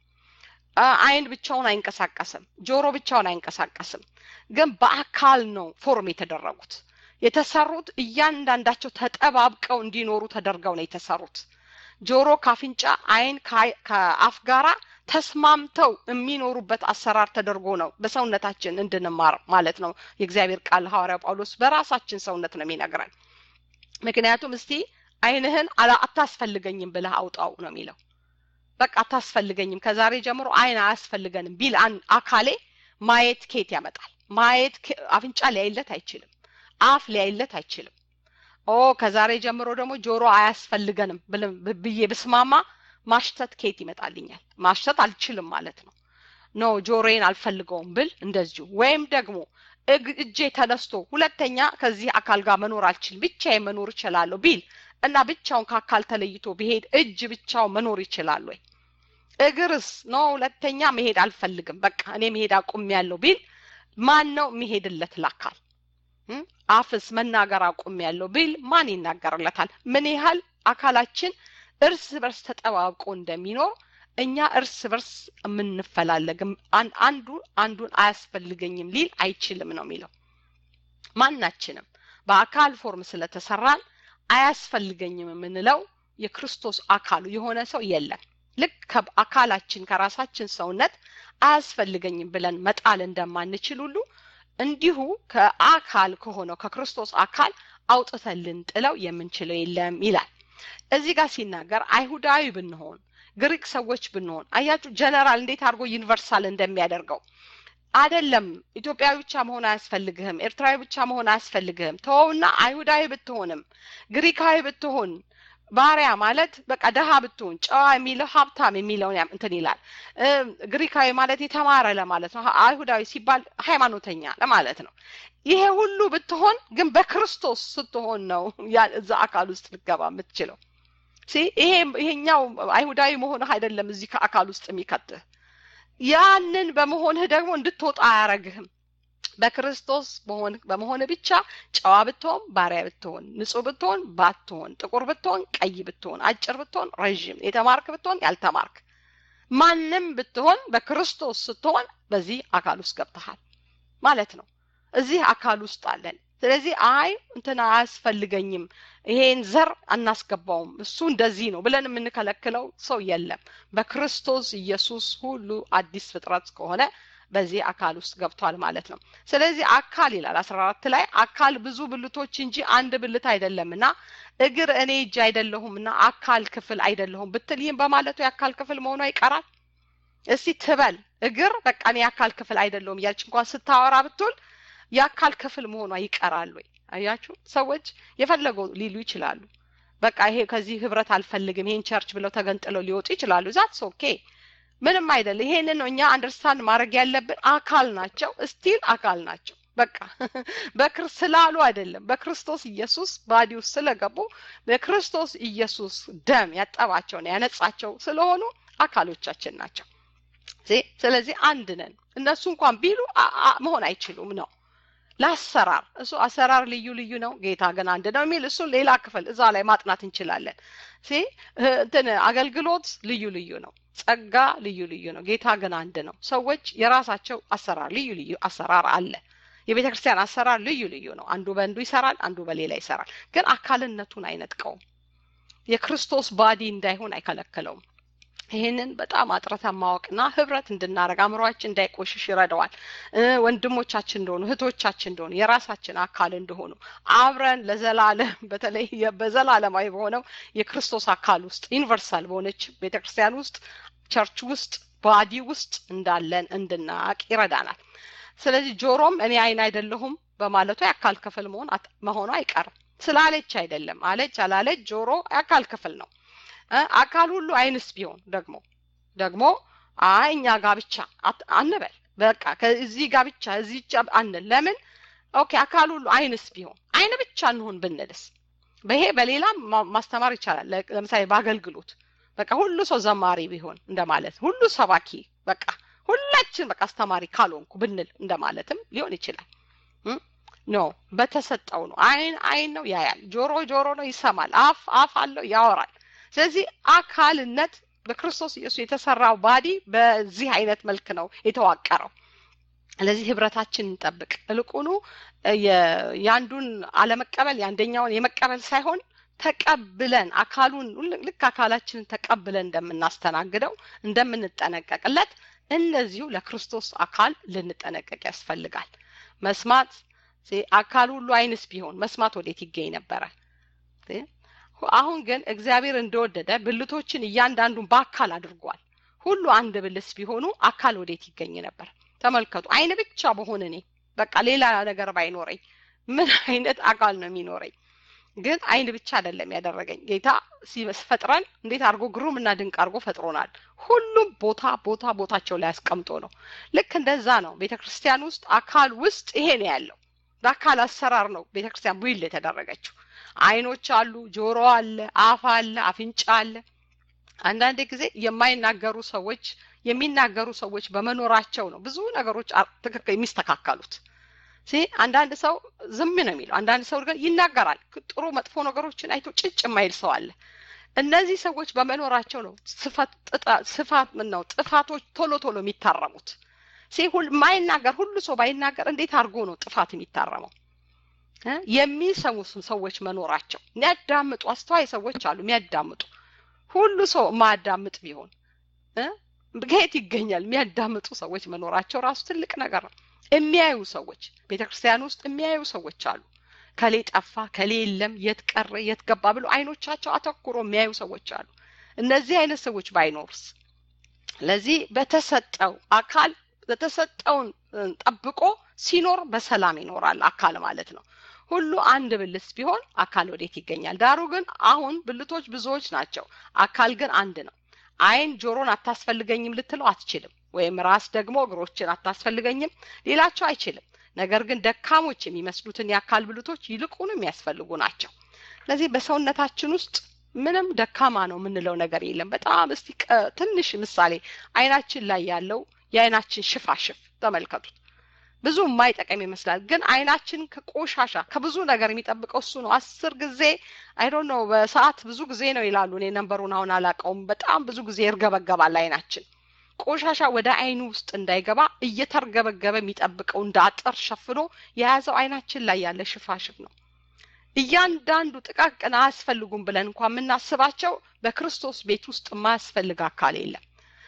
Speaker 1: አይን ብቻውን አይንቀሳቀስም። ጆሮ ብቻውን አይንቀሳቀስም። ግን በአካል ነው ፎርም የተደረጉት። የተሰሩት እያንዳንዳቸው ተጠባብቀው እንዲኖሩ ተደርገው ነው የተሰሩት። ጆሮ ከአፍንጫ፣ አይን ከአፍ ጋራ ተስማምተው የሚኖሩበት አሰራር ተደርጎ ነው በሰውነታችን እንድንማር ማለት ነው። የእግዚአብሔር ቃል ሐዋርያ ጳውሎስ በራሳችን ሰውነት ነው የሚነግረን። ምክንያቱም እስቲ አይንህን አታስፈልገኝም ብለህ አውጣው ነው የሚለው። በቃ አታስፈልገኝም፣ ከዛሬ ጀምሮ አይን አያስፈልገንም ቢል አካሌ ማየት ኬት ያመጣል? ማየት አፍንጫ ሊያይለት አይችልም። አፍ ሊያይለት አይችልም። ኦ ከዛሬ ጀምሮ ደግሞ ጆሮ አያስፈልገንም ብዬ ብስማማ ማሽተት ኬት ይመጣልኛል? ማሽተት አልችልም ማለት ነው። ኖ ጆሮዬን አልፈልገውም ብል እንደዚሁ ወይም ደግሞ እጄ ተነስቶ ሁለተኛ ከዚህ አካል ጋር መኖር አልችልም ብቻዬን መኖር እችላለሁ ቢል እና ብቻውን ከአካል ተለይቶ ቢሄድ እጅ ብቻው መኖር ይችላል ወይ? እግርስ ኖ ሁለተኛ መሄድ አልፈልግም በቃ እኔ መሄድ አቁሜያለሁ ቢል ማን ነው የሚሄድለት ለአካል? አፍስ መናገር አቁሜያለሁ ቢል ማን ይናገርለታል? ምን ያህል አካላችን እርስ በርስ ተጠባብቆ እንደሚኖር እኛ እርስ በርስ የምንፈላለግም አንዱ አንዱን አያስፈልገኝም ሊል አይችልም ነው የሚለው። ማናችንም በአካል ፎርም ስለተሰራን አያስፈልገኝም የምንለው የክርስቶስ አካሉ የሆነ ሰው የለም። ልክ ከአካላችን ከራሳችን ሰውነት አያስፈልገኝም ብለን መጣል እንደማንችል ሁሉ እንዲሁ ከአካል ከሆነው ከክርስቶስ አካል አውጥተን ልንጥለው የምንችለው የለም ይላል። እዚህ ጋር ሲናገር አይሁዳዊ ብንሆን ግሪክ ሰዎች ብንሆን አያችሁ ጀነራል እንዴት አድርጎ ዩኒቨርሳል እንደሚያደርገው አደለም። ኢትዮጵያዊ ብቻ መሆን አያስፈልግህም፣ ኤርትራዊ ብቻ መሆን አያስፈልግህም። ተወውና አይሁዳዊ ብትሆንም ግሪካዊ ብትሆን ባሪያ ማለት በቃ ደሃ ብትሆን ጨዋ የሚለው ሀብታም የሚለውን እንትን ይላል። ግሪካዊ ማለት የተማረ ለማለት ነው። አይሁዳዊ ሲባል ሃይማኖተኛ ለማለት ነው። ይሄ ሁሉ ብትሆን ግን በክርስቶስ ስትሆን ነው እዛ አካል ውስጥ ልገባ የምትችለው። ይሄ ይሄኛው አይሁዳዊ መሆንህ አይደለም እዚህ ከአካል ውስጥ የሚከትህ ያንን በመሆንህ ደግሞ እንድትወጣ አያረግህም። በክርስቶስ በመሆን ብቻ ጨዋ ብትሆን፣ ባሪያ ብትሆን፣ ንጹህ ብትሆን፣ ባትሆን፣ ጥቁር ብትሆን፣ ቀይ ብትሆን፣ አጭር ብትሆን፣ ረዥም፣ የተማርክ ብትሆን፣ ያልተማርክ ማንም ብትሆን በክርስቶስ ስትሆን በዚህ አካል ውስጥ ገብተሃል ማለት ነው። እዚህ አካል ውስጥ አለን። ስለዚህ አይ እንትን አያስፈልገኝም፣ ይሄን ዘር አናስገባውም፣ እሱ እንደዚህ ነው ብለን የምንከለክለው ሰው የለም። በክርስቶስ ኢየሱስ ሁሉ አዲስ ፍጥረት ከሆነ በዚህ አካል ውስጥ ገብቷል ማለት ነው። ስለዚህ አካል ይላል አስራ አራት ላይ አካል ብዙ ብልቶች እንጂ አንድ ብልት አይደለም እና እግር እኔ እጅ አይደለሁም እና አካል ክፍል አይደለሁም ብትል ይህም በማለቱ የአካል ክፍል መሆኗ ይቀራል። እስቲ ትበል እግር በቃ እኔ የአካል ክፍል አይደለሁም እያለች እንኳን ስታወራ ብትውል የአካል ክፍል መሆኗ ይቀራል ወይ? አያችሁ ሰዎች የፈለገው ሊሉ ይችላሉ። በቃ ይሄ ከዚህ ህብረት አልፈልግም ይሄን ቸርች ብለው ተገንጥለው ሊወጡ ይችላሉ። ዛትስ ኦኬ ምንም አይደለም። ይሄንን ነው እኛ አንደርስታንድ ማድረግ ያለብን። አካል ናቸው፣ ስቲል አካል ናቸው። በቃ በክር ስላሉ አይደለም፣ በክርስቶስ ኢየሱስ ባዲ ውስጥ ስለገቡ በክርስቶስ ኢየሱስ ደም ያጠባቸውና ያነጻቸው ስለሆኑ አካሎቻችን ናቸው። ስለዚህ አንድ ነን። እነሱ እንኳን ቢሉ መሆን አይችሉም ነው ለአሰራር እሱ አሰራር ልዩ ልዩ ነው፣ ጌታ ግን አንድ ነው የሚል እሱ ሌላ ክፍል እዛ ላይ ማጥናት እንችላለን። እንትን አገልግሎት ልዩ ልዩ ነው፣ ጸጋ ልዩ ልዩ ነው፣ ጌታ ግን አንድ ነው። ሰዎች የራሳቸው አሰራር ልዩ ልዩ አሰራር አለ። የቤተ ክርስቲያን አሰራር ልዩ ልዩ ነው። አንዱ በአንዱ ይሰራል፣ አንዱ በሌላ ይሰራል። ግን አካልነቱን አይነጥቀውም። የክርስቶስ ባዲ እንዳይሆን አይከለክለውም። ይህንን በጣም አጥረተን ማወቅና ህብረት እንድናደረግ አእምሯችን እንዳይቆሽሽ ይረዳዋል። ወንድሞቻችን እንደሆኑ እህቶቻችን እንደሆኑ የራሳችን አካል እንደሆኑ አብረን ለዘላለም በተለይ በዘላለማዊ በሆነው የክርስቶስ አካል ውስጥ ዩኒቨርሳል በሆነች ቤተክርስቲያን ውስጥ ቸርች ውስጥ ባዲ ውስጥ እንዳለን እንድናቅ ይረዳናል። ስለዚህ ጆሮም እኔ አይን አይደለሁም በማለቱ የአካል ክፍል መሆን መሆኑ አይቀርም። ስላለች አይደለም አለች አላለች ጆሮ የአካል ክፍል ነው። አካል ሁሉ አይንስ ቢሆን ደግሞ ደግሞ አይ እኛ ጋር ብቻ አንበል በቃ ከዚህ ጋር ብቻ እዚህ ብቻ አንል ለምን ኦኬ አካል ሁሉ አይንስ ቢሆን አይን ብቻ እንሆን ብንልስ በይሄ በሌላም ማስተማር ይቻላል ለምሳሌ በአገልግሎት በቃ ሁሉ ሰው ዘማሪ ቢሆን እንደማለት ሁሉ ሰባኪ በቃ ሁላችን በቃ አስተማሪ ካልሆንኩ ብንል እንደማለትም ሊሆን ይችላል ኖ በተሰጠው ነው አይን አይን ነው ያያል ጆሮ ጆሮ ነው ይሰማል አፍ አፍ አለው ያወራል ስለዚህ አካልነት በክርስቶስ ኢየሱስ የተሰራው ባዲ በዚህ አይነት መልክ ነው የተዋቀረው ስለዚህ ህብረታችን እንጠብቅ እልቁኑ የአንዱን አለመቀበል የአንደኛውን የመቀበል ሳይሆን ተቀብለን አካሉን ልክ አካላችንን ተቀብለን እንደምናስተናግደው እንደምንጠነቀቅለት እንደዚሁ ለክርስቶስ አካል ልንጠነቀቅ ያስፈልጋል መስማት አካል ሁሉ አይንስ ቢሆን መስማት ወዴት ይገኝ ነበረ አሁን ግን እግዚአብሔር እንደወደደ ብልቶችን እያንዳንዱን በአካል አድርጓል ሁሉ አንድ ብልስ ቢሆኑ አካል ወዴት ይገኝ ነበር ተመልከቱ አይን ብቻ በሆን እኔ በቃ ሌላ ነገር ባይኖረኝ ምን አይነት አካል ነው የሚኖረኝ ግን አይን ብቻ አይደለም ያደረገኝ ጌታ ሲፈጥረን እንዴት አድርጎ ግሩም እና ድንቅ አድርጎ ፈጥሮናል ሁሉም ቦታ ቦታ ቦታቸው ላይ አስቀምጦ ነው ልክ እንደዛ ነው ቤተ ክርስቲያን ውስጥ አካል ውስጥ ይሄ ነው ያለው በአካል አሰራር ነው ቤተ ክርስቲያን ቡይል የተደረገችው አይኖች አሉ ጆሮ አለ አፍ አለ አፍንጫ አለ አንዳንድ ጊዜ የማይናገሩ ሰዎች የሚናገሩ ሰዎች በመኖራቸው ነው ብዙ ነገሮች ትክክል የሚስተካከሉት አንዳንድ ሰው ዝም ነው የሚለው አንዳንድ ሰው ግን ይናገራል ጥሩ መጥፎ ነገሮችን አይቶ ጭጭ የማይል ሰው አለ እነዚህ ሰዎች በመኖራቸው ነው ስፋት ነው ጥፋቶች ቶሎ ቶሎ የሚታረሙት ማይናገር ሁሉ ሰው ባይናገር እንዴት አድርጎ ነው ጥፋት የሚታረመው የሚሰሙ ሰዎች መኖራቸው የሚያዳምጡ አስተዋይ ሰዎች አሉ የሚያዳምጡ ሁሉ ሰው የማያዳምጥ ቢሆን ከየት ይገኛል የሚያዳምጡ ሰዎች መኖራቸው ራሱ ትልቅ ነገር ነው የሚያዩ ሰዎች ቤተ ክርስቲያን ውስጥ የሚያዩ ሰዎች አሉ ከሌ ጠፋ ከሌ የለም የት ቀረ የት ገባ ብሎ አይኖቻቸው አተኩሮ የሚያዩ ሰዎች አሉ እነዚህ አይነት ሰዎች ባይኖርስ ለዚህ በተሰጠው አካል በተሰጠውን ጠብቆ ሲኖር በሰላም ይኖራል አካል ማለት ነው ሁሉ አንድ ብልት ቢሆን አካል ወዴት ይገኛል ዳሩ ግን አሁን ብልቶች ብዙዎች ናቸው አካል ግን አንድ ነው አይን ጆሮን አታስፈልገኝም ልትለው አትችልም ወይም ራስ ደግሞ እግሮችን አታስፈልገኝም ሌላቸው አይችልም ነገር ግን ደካሞች የሚመስሉትን የአካል ብልቶች ይልቁን የሚያስፈልጉ ናቸው ስለዚህ በሰውነታችን ውስጥ ምንም ደካማ ነው የምንለው ነገር የለም በጣም እስቲ ትንሽ ምሳሌ አይናችን ላይ ያለው የአይናችን ሽፋሽፍ ተመልከቱት ብዙ የማይጠቀም ይመስላል ግን አይናችን ከቆሻሻ ከብዙ ነገር የሚጠብቀው እሱ ነው አስር ጊዜ አይዶ ነው በሰዓት ብዙ ጊዜ ነው ይላሉ እኔ ነንበሩን አሁን አላቀውም በጣም ብዙ ጊዜ ይርገበገባል አይናችን ቆሻሻ ወደ አይኑ ውስጥ እንዳይገባ እየተርገበገበ የሚጠብቀው እንደ አጥር ሸፍኖ የያዘው አይናችን ላይ ያለ ሽፋሽፍ ነው እያንዳንዱ ጥቃቅን አያስፈልጉም ብለን እንኳ የምናስባቸው በክርስቶስ ቤት ውስጥ የማያስፈልግ አካል የለም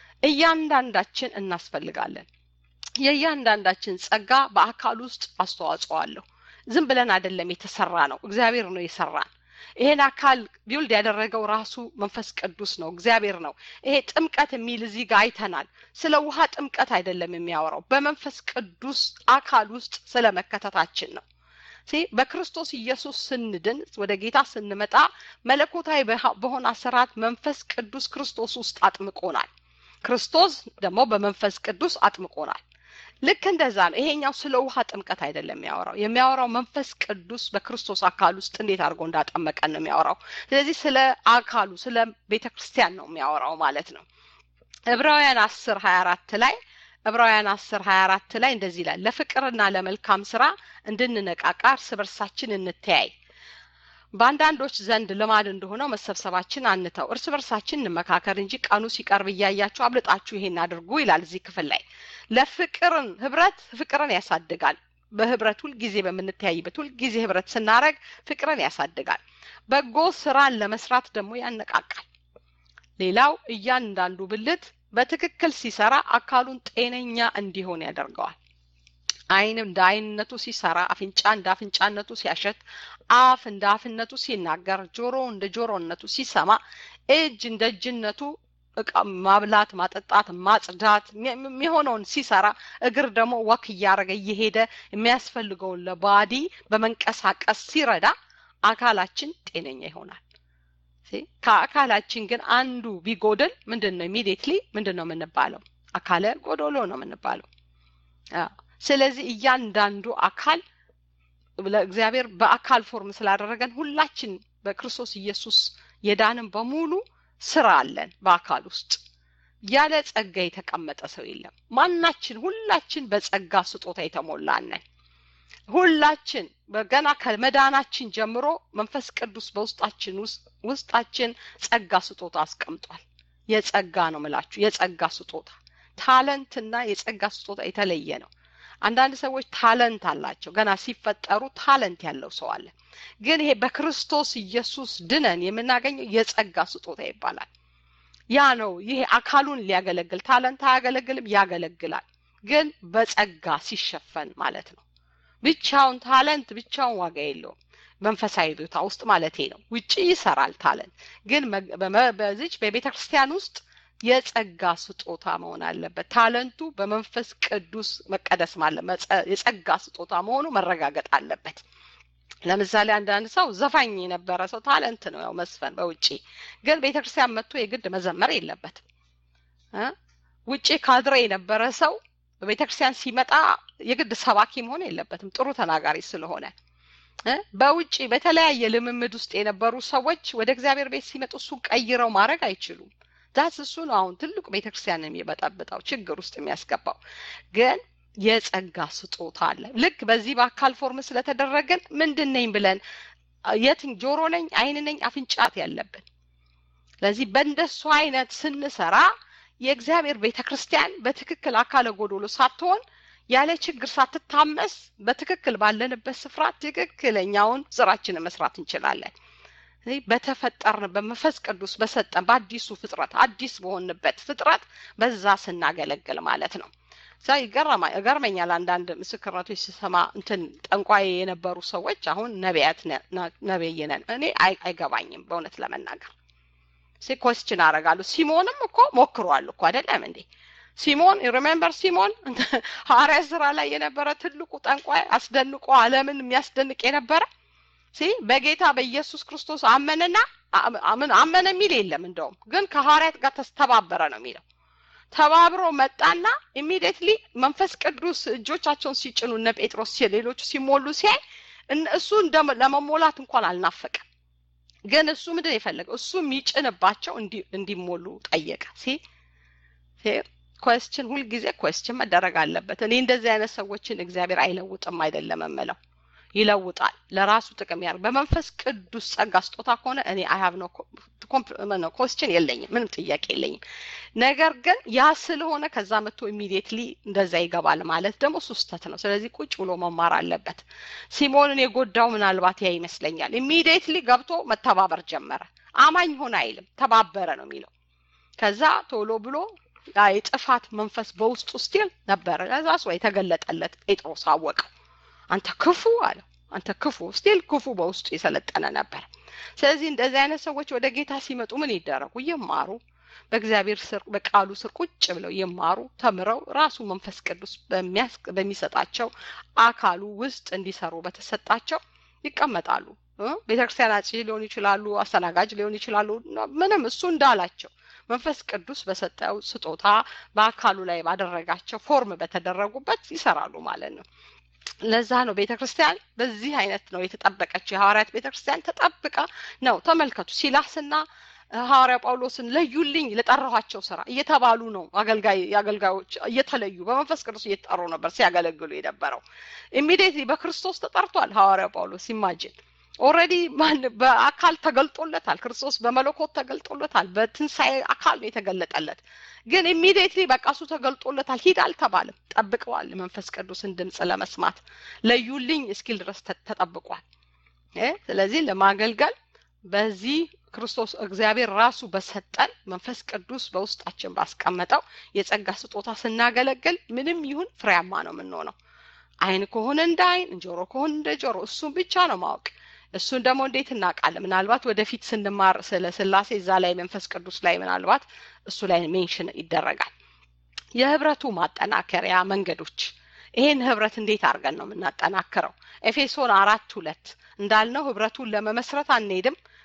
Speaker 1: እያንዳንዳችን እናስፈልጋለን የእያንዳንዳችን ጸጋ በአካል ውስጥ አስተዋጽኦ አለው ዝም ብለን አይደለም የተሰራ ነው እግዚአብሔር ነው የሰራን ይሄን አካል ቢውልድ ያደረገው ራሱ መንፈስ ቅዱስ ነው እግዚአብሔር ነው ይሄ ጥምቀት የሚል እዚህ ጋር አይተናል ስለ ውሃ ጥምቀት አይደለም የሚያወራው በመንፈስ ቅዱስ አካል ውስጥ ስለ መከተታችን ነው በክርስቶስ ኢየሱስ ስንድን ወደ ጌታ ስንመጣ መለኮታዊ በሆነ አሰራት መንፈስ ቅዱስ ክርስቶስ ውስጥ አጥምቆናል ክርስቶስ ደግሞ በመንፈስ ቅዱስ አጥምቆናል ልክ እንደዛ ነው ይሄኛው ስለ ውሃ ጥምቀት አይደለም የሚያወራው የሚያወራው መንፈስ ቅዱስ በክርስቶስ አካል ውስጥ እንዴት አድርጎ እንዳጠመቀን ነው የሚያወራው ስለዚህ ስለ አካሉ ስለ ቤተ ክርስቲያን ነው የሚያወራው ማለት ነው ዕብራውያን አስር ሀያ አራት ላይ ዕብራውያን አስር ሀያ አራት ላይ እንደዚህ ይላል ለፍቅርና ለመልካም ስራ እንድንነቃቃ እርስ በርሳችን እንተያይ በአንዳንዶች ዘንድ ልማድ እንደሆነው መሰብሰባችን አንተው እርስ በርሳችን እንመካከር እንጂ ቀኑ ሲቀርብ እያያችሁ አብልጣችሁ ይሄን አድርጉ ይላል እዚህ ክፍል ላይ ለፍቅርን ህብረት ፍቅርን ያሳድጋል በህብረት ሁልጊዜ በምንተያይበት ሁልጊዜ ህብረት ስናረግ ፍቅርን ያሳድጋል በጎ ስራን ለመስራት ደግሞ ያነቃቃል ሌላው እያንዳንዱ ብልት በትክክል ሲሰራ አካሉን ጤነኛ እንዲሆን ያደርገዋል አይን እንደ አይንነቱ ሲሰራ አፍንጫ እንደ አፍንጫነቱ ሲያሸት አፍ እንደ አፍነቱ ሲናገር ጆሮ እንደ ጆሮነቱ ሲሰማ እጅ እንደ እጅነቱ ማብላት ማጠጣት ማጽዳት የሚሆነውን ሲሰራ እግር ደግሞ ወክ እያደረገ እየሄደ የሚያስፈልገውን ለባዲ በመንቀሳቀስ ሲረዳ አካላችን ጤነኛ ይሆናል ከአካላችን ግን አንዱ ቢጎድል ምንድን ነው ኢሚዲየትሊ ምንድን ነው የምንባለው? አካለ ጎዶሎ ነው የምንባለው። ስለዚህ እያንዳንዱ አካል ለእግዚአብሔር በአካል ፎርም ስላደረገን ሁላችን በክርስቶስ ኢየሱስ የዳንን በሙሉ ስራ አለን በአካል ውስጥ ያለ ጸጋ የተቀመጠ ሰው የለም። ማናችን ሁላችን በጸጋ ስጦታ የተሞላነን ሁላችን ገና ከመዳናችን ጀምሮ መንፈስ ቅዱስ በውስጣችን ውስጣችን ጸጋ ስጦታ አስቀምጧል። የጸጋ ነው ምላችሁ፣ የጸጋ ስጦታ ታለንትና የጸጋ ስጦታ የተለየ ነው። አንዳንድ ሰዎች ታለንት አላቸው። ገና ሲፈጠሩ ታለንት ያለው ሰው አለ። ግን ይሄ በክርስቶስ ኢየሱስ ድነን የምናገኘው የጸጋ ስጦታ ይባላል። ያ ነው። ይሄ አካሉን ሊያገለግል ታለንት አያገለግልም፣ ያገለግላል። ግን በጸጋ ሲሸፈን ማለት ነው። ብቻውን ታለንት ብቻውን ዋጋ የለውም። መንፈሳዊ ቦታ ውስጥ ማለቴ ነው። ውጭ ይሰራል ታለንት፣ ግን በዚች በቤተ ክርስቲያን ውስጥ የጸጋ ስጦታ መሆን አለበት። ታለንቱ በመንፈስ ቅዱስ መቀደስ ማለት የጸጋ ስጦታ መሆኑ መረጋገጥ አለበት። ለምሳሌ አንዳንድ ሰው ዘፋኝ የነበረ ሰው ታለንት ነው ያው መስፈን በውጪ ግን ቤተክርስቲያን መጥቶ የግድ መዘመር የለበትም። ውጪ ካድሬ የነበረ ሰው በቤተክርስቲያን ሲመጣ የግድ ሰባኪ መሆን የለበትም ጥሩ ተናጋሪ ስለሆነ። በውጪ በተለያየ ልምምድ ውስጥ የነበሩ ሰዎች ወደ እግዚአብሔር ቤት ሲመጡ እሱን ቀይረው ማድረግ አይችሉም። ዛት እሱ ነው አሁን ትልቁ ቤተክርስቲያን የሚበጠብጠው ችግር ውስጥ የሚያስገባው ግን የጸጋ ስጦታ አለ። ልክ በዚህ በአካል ፎርም ስለተደረገን ምንድን ነኝ ብለን የትን ጆሮ ነኝ፣ አይን ነኝ፣ አፍንጫት ያለብን። ስለዚህ በእንደሱ አይነት ስንሰራ የእግዚአብሔር ቤተ ክርስቲያን በትክክል አካለ ጎዶሎ ሳትሆን ያለ ችግር ሳትታመስ በትክክል ባለንበት ስፍራ ትክክለኛውን ስራችንን መስራት እንችላለን። በተፈጠርን በመንፈስ ቅዱስ በሰጠን በአዲሱ ፍጥረት አዲስ በሆንበት ፍጥረት በዛ ስናገለግል ማለት ነው። ዛ ይገርመኛል። አንዳንድ ምስክርነቶች ስሰማ እንትን ጠንቋይ የነበሩ ሰዎች አሁን ነቢያት ነቢይ ነን እኔ አይገባኝም በእውነት ለመናገር ሲ ኮስችን አደርጋለሁ። ሲሞንም እኮ ሞክሯል እኮ አይደለም እንዴ? ሲሞን ሪሜምበር ሲሞን ሐዋርያ ስራ ላይ የነበረ ትልቁ ጠንቋይ አስደንቆ ዓለምን የሚያስደንቅ የነበረ ሲ በጌታ በኢየሱስ ክርስቶስ አመነና ምን አመነ የሚል የለም። እንደውም ግን ከሐዋርያት ጋር ተስተባበረ ነው የሚለው ተባብሮ መጣና ኢሚዲየትሊ መንፈስ ቅዱስ እጆቻቸውን ሲጭኑ እነ ጴጥሮስ ሌሎቹ ሲሞሉ ሲያይ እሱ ለመሞላት እንኳን አልናፈቀም። ግን እሱ ምንድን የፈለገው እሱ የሚጭንባቸው እንዲሞሉ ጠየቀ። ሲ ኮስችን ሁልጊዜ ኮስችን መደረግ አለበት። እኔ እንደዚህ አይነት ሰዎችን እግዚአብሔር አይለውጥም አይደለም የምለው ይለውጣል። ለራሱ ጥቅም ያር በመንፈስ ቅዱስ ጸጋ ስጦታ ከሆነ እኔ አይሀብ ነው ኮስችን የለኝም፣ ምንም ጥያቄ የለኝም። ነገር ግን ያ ስለሆነ ከዛ መጥቶ ኢሚዲየትሊ እንደዛ ይገባል ማለት ደግሞ እሱ ስህተት ነው። ስለዚህ ቁጭ ብሎ መማር አለበት። ሲሞንን የጎዳው ምናልባት ያ ይመስለኛል። ኢሚዲየትሊ ገብቶ መተባበር ጀመረ። አማኝ ሆነ አይልም፣ ተባበረ ነው የሚለው። ከዛ ቶሎ ብሎ የጥፋት መንፈስ በውስጡ ስቲል ነበረ። ከዛ ሰው የተገለጠለት ጴጥሮስ አወቀው። አንተ ክፉ አለው። አንተ ክፉ ስቲል ክፉ በውስጡ የሰለጠነ ነበር። ስለዚህ እንደዚህ አይነት ሰዎች ወደ ጌታ ሲመጡ ምን ይደረጉ? ይማሩ። በእግዚአብሔር ስር በቃሉ ስር ቁጭ ብለው ይማሩ፣ ተምረው ራሱ መንፈስ ቅዱስ በሚሰጣቸው አካሉ ውስጥ እንዲሰሩ በተሰጣቸው ይቀመጣሉ። ቤተክርስቲያን አጽ ሊሆኑ ይችላሉ፣ አስተናጋጅ ሊሆኑ ይችላሉ። ምንም እሱ እንዳላቸው መንፈስ ቅዱስ በሰጠው ስጦታ በአካሉ ላይ ባደረጋቸው ፎርም በተደረጉበት ይሰራሉ ማለት ነው። ለዛ ነው ቤተ ክርስቲያን በዚህ አይነት ነው የተጠበቀችው። የሐዋርያት ቤተ ክርስቲያን ተጠብቃ ነው። ተመልከቱ ሲላስና ሐዋርያ ጳውሎስን ለዩልኝ ለጠራኋቸው ስራ እየተባሉ ነው። አገልጋይ የአገልጋዮች እየተለዩ በመንፈስ ቅዱስ እየተጠሩ ነበር ሲያገለግሉ የነበረው። ኢሚዲየትሊ በክርስቶስ ተጠርቷል ሐዋርያ ጳውሎስ ኢማጂን ኦልሬዲ በአካል ተገልጦለታል። ክርስቶስ በመለኮት ተገልጦለታል። በትንሣኤ አካል ነው የተገለጠለት። ግን ኢሚዲየትሊ በቃ እሱ ተገልጦለታል። ሂድ አልተባለም። ጠብቀዋል። መንፈስ ቅዱስን ድምፅ ለመስማት ለዩልኝ እስኪል ድረስ ተጠብቋል። ስለዚህ ለማገልገል በዚህ ክርስቶስ እግዚአብሔር ራሱ በሰጠን መንፈስ ቅዱስ በውስጣችን ባስቀመጠው የጸጋ ስጦታ ስናገለግል ምንም ይሁን ፍሬያማ ነው የምንሆነው። አይን ከሆነ እንደ አይን፣ ጆሮ ከሆነ እንደ ጆሮ፣ እሱን ብቻ ነው ማወቅ። እሱን ደግሞ እንዴት እናውቃለን? ምናልባት ወደፊት ስንማር ስለ ስላሴ እዛ ላይ መንፈስ ቅዱስ ላይ ምናልባት እሱ ላይ ሜንሽን ይደረጋል። የህብረቱ ማጠናከሪያ መንገዶች ይሄን ህብረት እንዴት አድርገን ነው የምናጠናክረው? ኤፌሶን አራት ሁለት እንዳልነው ህብረቱን ለመመስረት አንሄድም።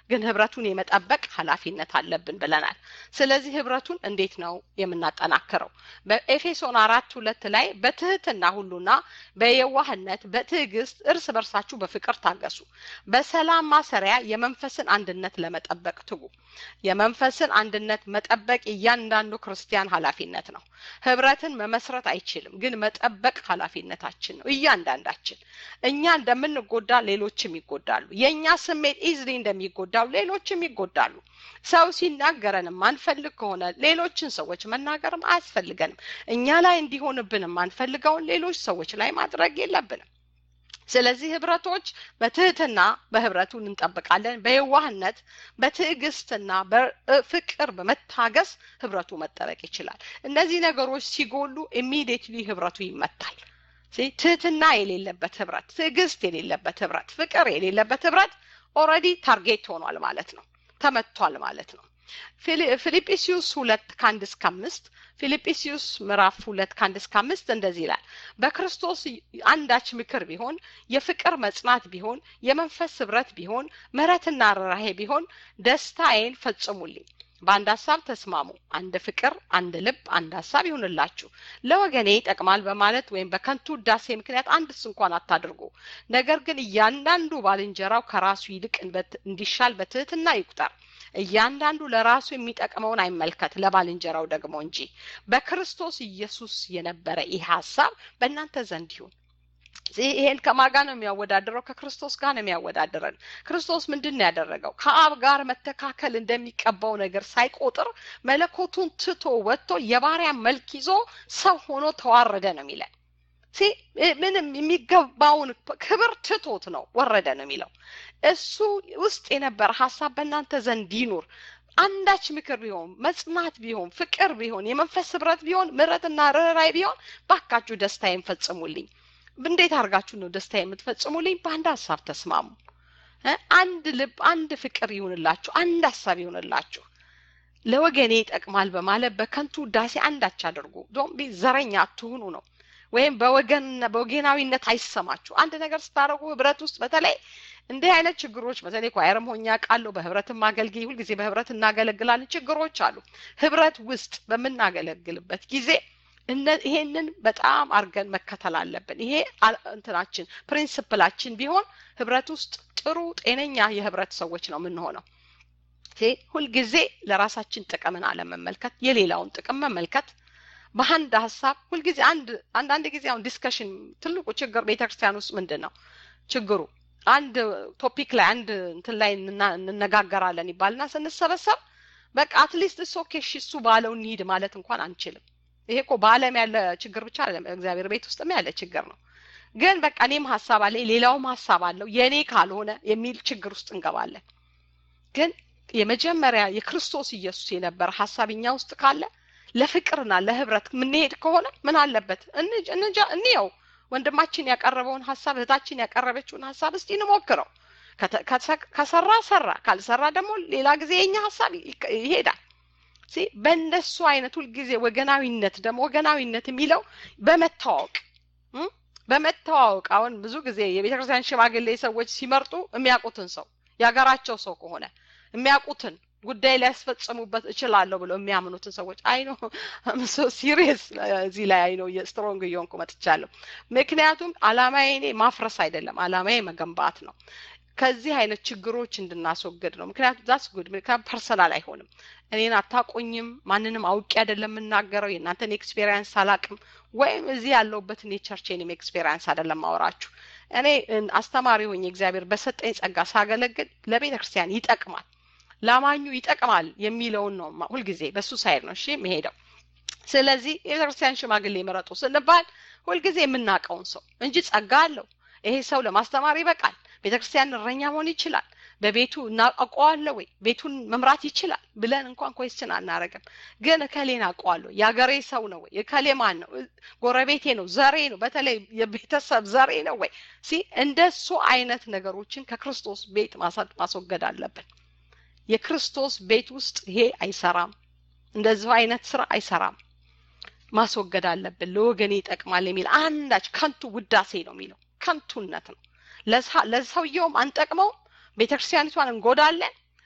Speaker 1: ግን ህብረቱን የመጠበቅ ኃላፊነት አለብን ብለናል። ስለዚህ ህብረቱን እንዴት ነው የምናጠናክረው? በኤፌሶን አራት ሁለት ላይ በትህትና ሁሉና በየዋህነት በትዕግስት እርስ በርሳችሁ በፍቅር ታገሱ፣ በሰላም ማሰሪያ የመንፈስን አንድነት ለመጠበቅ ትጉ። የመንፈስን አንድነት መጠበቅ እያንዳንዱ ክርስቲያን ኃላፊነት ነው። ህብረትን መመስረት አይችልም፣ ግን መጠበቅ ኃላፊነታችን ነው። እያንዳንዳችን እኛ እንደምንጎዳ ሌሎችም ይጎዳሉ። የእኛ ስሜት ኢዝሊ እንደሚጎዳው ሌሎችም ይጎዳሉ። ሰው ሲናገረን የማንፈልግ ከሆነ ሌሎችን ሰዎች መናገርም አያስፈልገንም። እኛ ላይ እንዲሆንብን የማንፈልገውን ሌሎች ሰዎች ላይ ማድረግ የለብንም። ስለዚህ ህብረቶች በትህትና በህብረቱን እንጠብቃለን። በየዋህነት በትዕግስትና በፍቅር በመታገስ ህብረቱ መጠበቅ ይችላል። እነዚህ ነገሮች ሲጎሉ ኢሚዲየትሊ ህብረቱ ይመታል። ትህትና የሌለበት ህብረት፣ ትዕግስት የሌለበት ህብረት፣ ፍቅር የሌለበት ህብረት ኦልሬዲ ታርጌት ሆኗል ማለት ነው፣ ተመቷል ማለት ነው። ፊልጵስዩስ ሁለት ከአንድ እስከ አምስት ፊልጵስዩስ ምዕራፍ ሁለት ከአንድ እስከ አምስት እንደዚህ ይላል። በክርስቶስ አንዳች ምክር ቢሆን፣ የፍቅር መጽናት ቢሆን፣ የመንፈስ ህብረት ቢሆን፣ ምሕረትና ርኅራኄ ቢሆን ደስታዬን ፈጽሙልኝ። በአንድ ሀሳብ ተስማሙ፣ አንድ ፍቅር፣ አንድ ልብ፣ አንድ ሀሳብ ይሁንላችሁ። ለወገኔ ይጠቅማል በማለት ወይም በከንቱ ውዳሴ ምክንያት አንድስ እንኳን አታድርጉ። ነገር ግን እያንዳንዱ ባልንጀራው ከራሱ ይልቅ እንዲሻል በትህትና ይቁጠር። እያንዳንዱ ለራሱ የሚጠቅመውን አይመልከት፣ ለባልንጀራው ደግሞ እንጂ። በክርስቶስ ኢየሱስ የነበረ ይህ ሀሳብ በእናንተ ዘንድ ይሁን። ይሄን ከማን ጋር ነው የሚያወዳድረው? ከክርስቶስ ጋር ነው የሚያወዳድረን። ክርስቶስ ምንድን ነው ያደረገው? ከአብ ጋር መተካከል እንደሚቀባው ነገር ሳይቆጥር መለኮቱን ትቶ ወጥቶ የባሪያ መልክ ይዞ ሰው ሆኖ ተዋረደ ነው የሚለን። ምንም የሚገባውን ክብር ትቶት ነው ወረደ ነው የሚለው። እሱ ውስጥ የነበረ ሀሳብ በእናንተ ዘንድ ይኑር። አንዳች ምክር ቢሆን መጽናት ቢሆን ፍቅር ቢሆን የመንፈስ ህብረት ቢሆን ምሕረትና ርኅራኄ ቢሆን ባካችሁ ደስታዬን ፈጽሙልኝ። እንዴት አድርጋችሁ ነው ደስታ የምትፈጽሙልኝ? በአንድ ሀሳብ ተስማሙ። አንድ ልብ፣ አንድ ፍቅር ይሁንላችሁ፣ አንድ ሀሳብ ይሁንላችሁ። ለወገኔ ይጠቅማል በማለት በከንቱ ውዳሴ አንዳች አድርጉ። ዶምቢ ዘረኛ አትሁኑ ነው ወይም በወገን በወገናዊነት አይሰማችሁ። አንድ ነገር ስታደርጉ ህብረት ውስጥ በተለይ እንዲህ አይነት ችግሮች በተለይ ኳየርም ሆኜ አውቃለሁ። በህብረትም አገልግይ ሁልጊዜ በህብረት እናገለግላለን። ችግሮች አሉ። ህብረት ውስጥ በምናገለግልበት ጊዜ ይሄንን በጣም አድርገን መከተል አለብን። ይሄ እንትናችን ፕሪንስፕላችን ቢሆን ህብረት ውስጥ ጥሩ ጤነኛ የህብረት ሰዎች ነው የምንሆነው። ሁልጊዜ ለራሳችን ጥቅምን አለመመልከት፣ የሌላውን ጥቅም መመልከት በአንድ ሀሳብ ሁልጊዜ አንድ አንዳንድ ጊዜ አሁን ዲስከሽን ትልቁ ችግር ቤተክርስቲያን ውስጥ ምንድን ነው ችግሩ? አንድ ቶፒክ ላይ አንድ እንትን ላይ እንነጋገራለን ይባልና ስንሰበሰብ በቃ አትሊስት እሱ ኦኬ እሱ ባለው እንሂድ ማለት እንኳን አንችልም። ይሄ እኮ በዓለም ያለ ችግር ብቻ አይደለም፣ እግዚአብሔር ቤት ውስጥም ያለ ችግር ነው። ግን በቃ እኔም ሀሳብ አለኝ ሌላውም ሀሳብ አለው የእኔ ካልሆነ የሚል ችግር ውስጥ እንገባለን። ግን የመጀመሪያ የክርስቶስ ኢየሱስ የነበረ ሀሳብ እኛ ውስጥ ካለ ለፍቅርና ለህብረት የምንሄድ ከሆነ ምን አለበት እንጃ እንየው። ወንድማችን ያቀረበውን ሀሳብ እህታችን ያቀረበችውን ሀሳብ እስቲ እንሞክረው። ከሰራ ሰራ፣ ካልሰራ ደግሞ ሌላ ጊዜ የኛ ሀሳብ ይሄዳል። በእንደሱ አይነት ሁልጊዜ ወገናዊነት ደግሞ ወገናዊነት የሚለው በመተዋወቅ በመተዋወቅ አሁን ብዙ ጊዜ የቤተክርስቲያን ሽማግሌ ሰዎች ሲመርጡ የሚያውቁትን ሰው የሀገራቸው ሰው ከሆነ የሚያውቁትን ጉዳይ ሊያስፈጽሙበት እችላለሁ ብለው የሚያምኑትን ሰዎች አይ ነው ሶ ሲሪየስ እዚህ ላይ አይ ነው ስትሮንግ እየሆንኩ መጥቻለሁ። ምክንያቱም አላማዬ እኔ ማፍረስ አይደለም፣ አላማዬ መገንባት ነው። ከዚህ አይነት ችግሮች እንድናስወግድ ነው። ምክንያቱም ዛስ ጉድ ምክንያቱም ፐርሰናል አይሆንም። እኔን አታቆኝም፣ ማንንም አውቄ አይደለም የምናገረው፣ የእናንተን ኤክስፔሪንስ አላቅም፣ ወይም እዚህ ያለሁበትን የቸርቼንም ኤክስፔሪንስ አይደለም ማወራችሁ። እኔ አስተማሪ ሆኜ እግዚአብሔር በሰጠኝ ጸጋ ሳገለግል ለቤተ ክርስቲያን ይጠቅማል ላማኙ ይጠቅማል የሚለውን ነው ሁልጊዜ በሱ ሳይድ ነው እሺ የሚሄደው። ስለዚህ የቤተክርስቲያን ሽማግሌ መረጡ ስንባል ሁልጊዜ የምናውቀውን ሰው እንጂ ጸጋ አለው ይሄ ሰው ለማስተማር ይበቃል፣ ቤተክርስቲያን እረኛ መሆን ይችላል፣ በቤቱ እናውቀዋለሁ ወይ ቤቱን መምራት ይችላል ብለን እንኳን ኮስችን አናረግም። ግን እከሌን አውቀዋለሁ፣ የአገሬ ሰው ነው ወይ እከሌ ማን ነው፣ ጎረቤቴ ነው፣ ዘሬ ነው፣ በተለይ የቤተሰብ ዘሬ ነው ወይ ሲ እንደሱ አይነት ነገሮችን ከክርስቶስ ቤት ማስወገድ አለብን። የክርስቶስ ቤት ውስጥ ይሄ አይሰራም። እንደዚሁ አይነት ስራ አይሰራም። ማስወገድ አለብን። ለወገኔ ይጠቅማል የሚል አንዳች ከንቱ ውዳሴ ነው የሚለው ከንቱነት ነው። ለሰውየውም አንጠቅመውም፣ ቤተክርስቲያኒቷን እንጎዳለን፣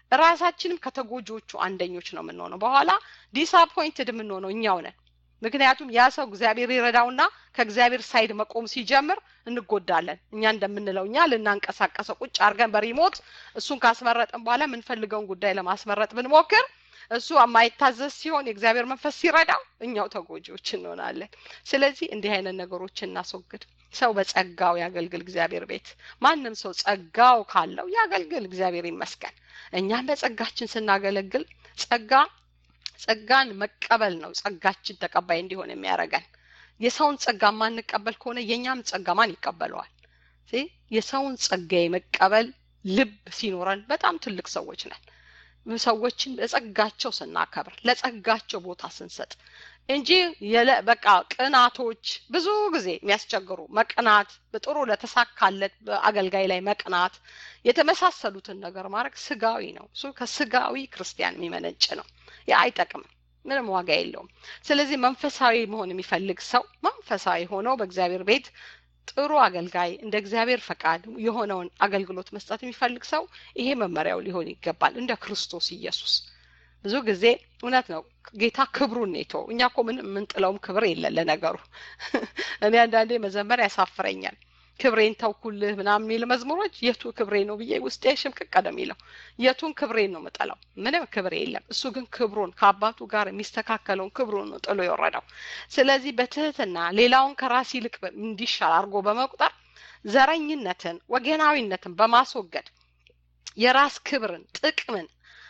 Speaker 1: ራሳችንም ከተጎጂዎቹ አንደኞች ነው የምንሆነው። በኋላ ዲስአፖይንትድ የምንሆነው እኛው ነን። ምክንያቱም ያ ሰው እግዚአብሔር ይረዳውና ከእግዚአብሔር ሳይድ መቆም ሲጀምር እንጎዳለን። እኛ እንደምንለው እኛ ልናንቀሳቀሰው ቁጭ አድርገን በሪሞት እሱን ካስመረጥን በኋላ የምንፈልገውን ጉዳይ ለማስመረጥ ብንሞክር እሱ የማይታዘዝ ሲሆን የእግዚአብሔር መንፈስ ሲረዳው እኛው ተጎጂዎች እንሆናለን። ስለዚህ እንዲህ አይነት ነገሮችን እናስወግድ። ሰው በጸጋው ያገልግል እግዚአብሔር ቤት። ማንም ሰው ጸጋው ካለው ያገልግል፣ እግዚአብሔር ይመስገን። እኛም በጸጋችን ስናገለግል ጸጋ ጸጋን መቀበል ነው ጸጋችን ተቀባይ እንዲሆን የሚያደርገን። የሰውን ጸጋ ማንቀበል ከሆነ የእኛም ጸጋ ማን ይቀበለዋል? የሰውን ጸጋ የመቀበል ልብ ሲኖረን በጣም ትልቅ ሰዎች ነን። ሰዎችን ለጸጋቸው ስናከብር ለጸጋቸው ቦታ ስንሰጥ እንጂ በቃ ቅናቶች ብዙ ጊዜ የሚያስቸግሩ መቅናት፣ በጥሩ ለተሳካለት አገልጋይ ላይ መቅናት፣ የተመሳሰሉትን ነገር ማድረግ ስጋዊ ነው። እሱ ከስጋዊ ክርስቲያን የሚመነጭ ነው። ያ አይጠቅምም፣ ምንም ዋጋ የለውም። ስለዚህ መንፈሳዊ መሆን የሚፈልግ ሰው መንፈሳዊ ሆነው በእግዚአብሔር ቤት ጥሩ አገልጋይ እንደ እግዚአብሔር ፈቃድ የሆነውን አገልግሎት መስጠት የሚፈልግ ሰው ይሄ መመሪያው ሊሆን ይገባል። እንደ ክርስቶስ ኢየሱስ ብዙ ጊዜ እውነት ነው ጌታ ክብሩን ኔቶ እኛ እኮ ምን የምንጥለውም ክብር የለን። ለነገሩ እኔ አንዳንዴ መዘመር ያሳፍረኛል። ክብሬን ተውኩልህ ምናምን የሚል መዝሙሮች የቱ ክብሬ ነው ብዬ ውስጤ ሽምቅቅ ነው የሚለው። የቱን ክብሬን ነው የምጠላው? ምንም ክብር የለም። እሱ ግን ክብሩን ከአባቱ ጋር የሚስተካከለውን ክብሩን ነው ጥሎ የወረደው። ስለዚህ በትህትና ሌላውን ከራስ ይልቅ እንዲሻል አድርጎ በመቁጠር ዘረኝነትን፣ ወገናዊነትን በማስወገድ የራስ ክብርን፣ ጥቅምን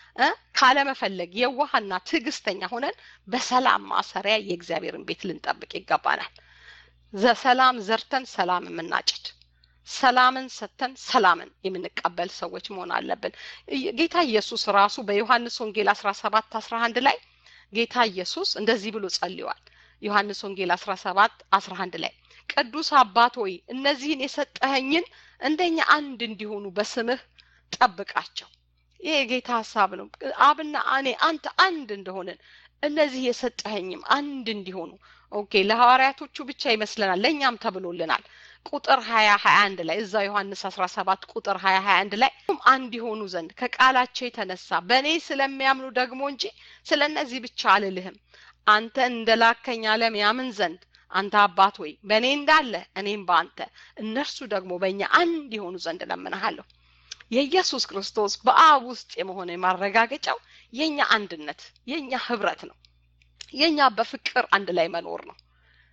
Speaker 1: ካለመፈለግ የዋህና ትዕግስተኛ ሆነን በሰላም ማሰሪያ የእግዚአብሔርን ቤት ልንጠብቅ ይገባናል። ሰላም ዘርተን ሰላም የምናጭድ ሰላምን ሰጥተን ሰላምን የምንቀበል ሰዎች መሆን አለብን። ጌታ ኢየሱስ ራሱ በዮሐንስ ወንጌል አስራ ሰባት አስራ አንድ ላይ ጌታ ኢየሱስ እንደዚህ ብሎ ጸልዋል። ዮሐንስ ወንጌል አስራ ሰባት አስራ አንድ ላይ ቅዱስ አባት ሆይ እነዚህን የሰጠኸኝን እንደኛ አንድ እንዲሆኑ በስምህ ጠብቃቸው። ይህ የጌታ ሀሳብ ነው። አብና እኔ አንተ አንድ እንደሆንን እነዚህ የሰጠኸኝም አንድ እንዲሆኑ ኦኬ ለሐዋርያቶቹ ብቻ ይመስለናል፣ ለእኛም ተብሎልናል። ቁጥር ሀያ ሀያ አንድ ላይ እዛ ዮሐንስ አስራ ሰባት ቁጥር ሀያ ሀያ አንድ ላይ አንድ የሆኑ ዘንድ ከቃላቸው የተነሳ በእኔ ስለሚያምኑ ደግሞ እንጂ ስለ እነዚህ ብቻ አልልህም። አንተ እንደ ላከኝ ዓለም ያምን ዘንድ አንተ አባት ሆይ በእኔ እንዳለ እኔም በአንተ እነርሱ ደግሞ በእኛ አንድ የሆኑ ዘንድ እለምንሃለሁ። የኢየሱስ ክርስቶስ በአብ ውስጥ የመሆነ ማረጋገጫው የኛ አንድነት የኛ ህብረት ነው። የኛ በፍቅር አንድ ላይ መኖር ነው።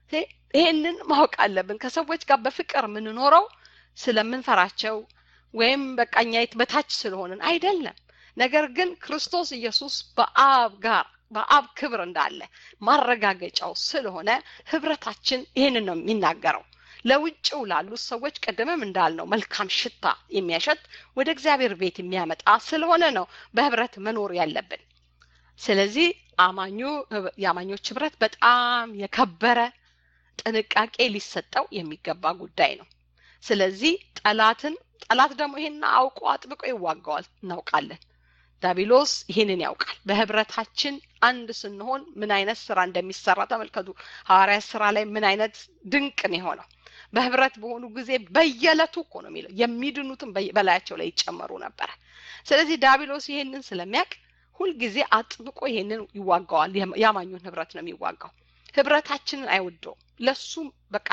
Speaker 1: ይሄንን ማወቅ አለብን። ከሰዎች ጋር በፍቅር የምንኖረው ስለምንፈራቸው ወይም በቃኛ በታች ስለሆንን አይደለም። ነገር ግን ክርስቶስ ኢየሱስ በአብ ጋር በአብ ክብር እንዳለ ማረጋገጫው ስለሆነ ህብረታችን ይህንን ነው የሚናገረው። ለውጭው ላሉት ሰዎች ቅድምም እንዳልነው መልካም ሽታ የሚያሸት ወደ እግዚአብሔር ቤት የሚያመጣ ስለሆነ ነው በህብረት መኖር ያለብን። ስለዚህ አማኙ የአማኞች ህብረት በጣም የከበረ ጥንቃቄ ሊሰጠው የሚገባ ጉዳይ ነው። ስለዚህ ጠላትን ጠላት ደግሞ ይሄን አውቆ አጥብቆ ይዋጋዋል፣ እናውቃለን። ዳቢሎስ ይህንን ያውቃል። በህብረታችን አንድ ስንሆን ምን አይነት ስራ እንደሚሰራ ተመልከቱ። ሐዋርያት ስራ ላይ ምን አይነት ድንቅ ነው የሆነው። በህብረት በሆኑ ጊዜ በየዕለቱ እኮ ነው የሚለው የሚድኑትም በላያቸው ላይ ይጨመሩ ነበረ። ስለዚህ ዳቢሎስ ይሄንን ስለሚያውቅ ሁልጊዜ አጥብቆ ይሄንን ይዋጋዋል። ያማኙን ህብረት ነው የሚዋጋው። ህብረታችንን አይወደውም። ለሱ በቃ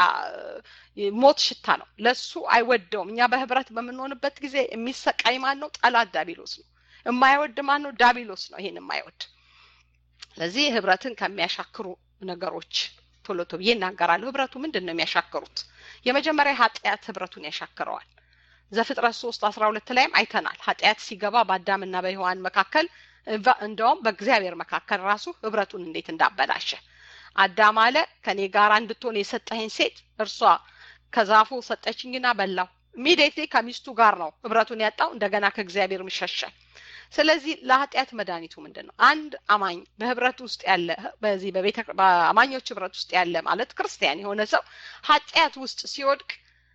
Speaker 1: ሞት ሽታ ነው። ለሱ አይወደውም። እኛ በህብረት በምንሆንበት ጊዜ የሚሰቃይ ማን ነው? ጠላት ዳቢሎስ ነው። የማይወድ ማን ነው? ዳቢሎስ ነው። ይሄን የማይወድ ስለዚህ ህብረትን ከሚያሻክሩ ነገሮች ቶሎ ቶሎ ብዬ እናገራለሁ። ህብረቱ ምንድን ነው የሚያሻክሩት? የመጀመሪያ ኃጢአት ህብረቱን ያሻክረዋል። ዘፍጥረት ሶስት አስራ ሁለት ላይም አይተናል። ኃጢአት ሲገባ በአዳምና በሔዋን መካከል እንደውም በእግዚአብሔር መካከል ራሱ ህብረቱን እንዴት እንዳበላሸ አዳም አለ ከኔ ጋር እንድትሆን የሰጠኸኝ ሴት እርሷ ከዛፉ ሰጠችኝና በላው። ኢሚዲየትሊ ከሚስቱ ጋር ነው ህብረቱን ያጣው። እንደገና ከእግዚአብሔር ምሸሸ። ስለዚህ ለኃጢአት መድኃኒቱ ምንድን ነው? አንድ አማኝ በህብረት ውስጥ ያለ በዚህ በቤተ በአማኞች ህብረት ውስጥ ያለ ማለት ክርስቲያን የሆነ ሰው ኃጢአት ውስጥ ሲወድቅ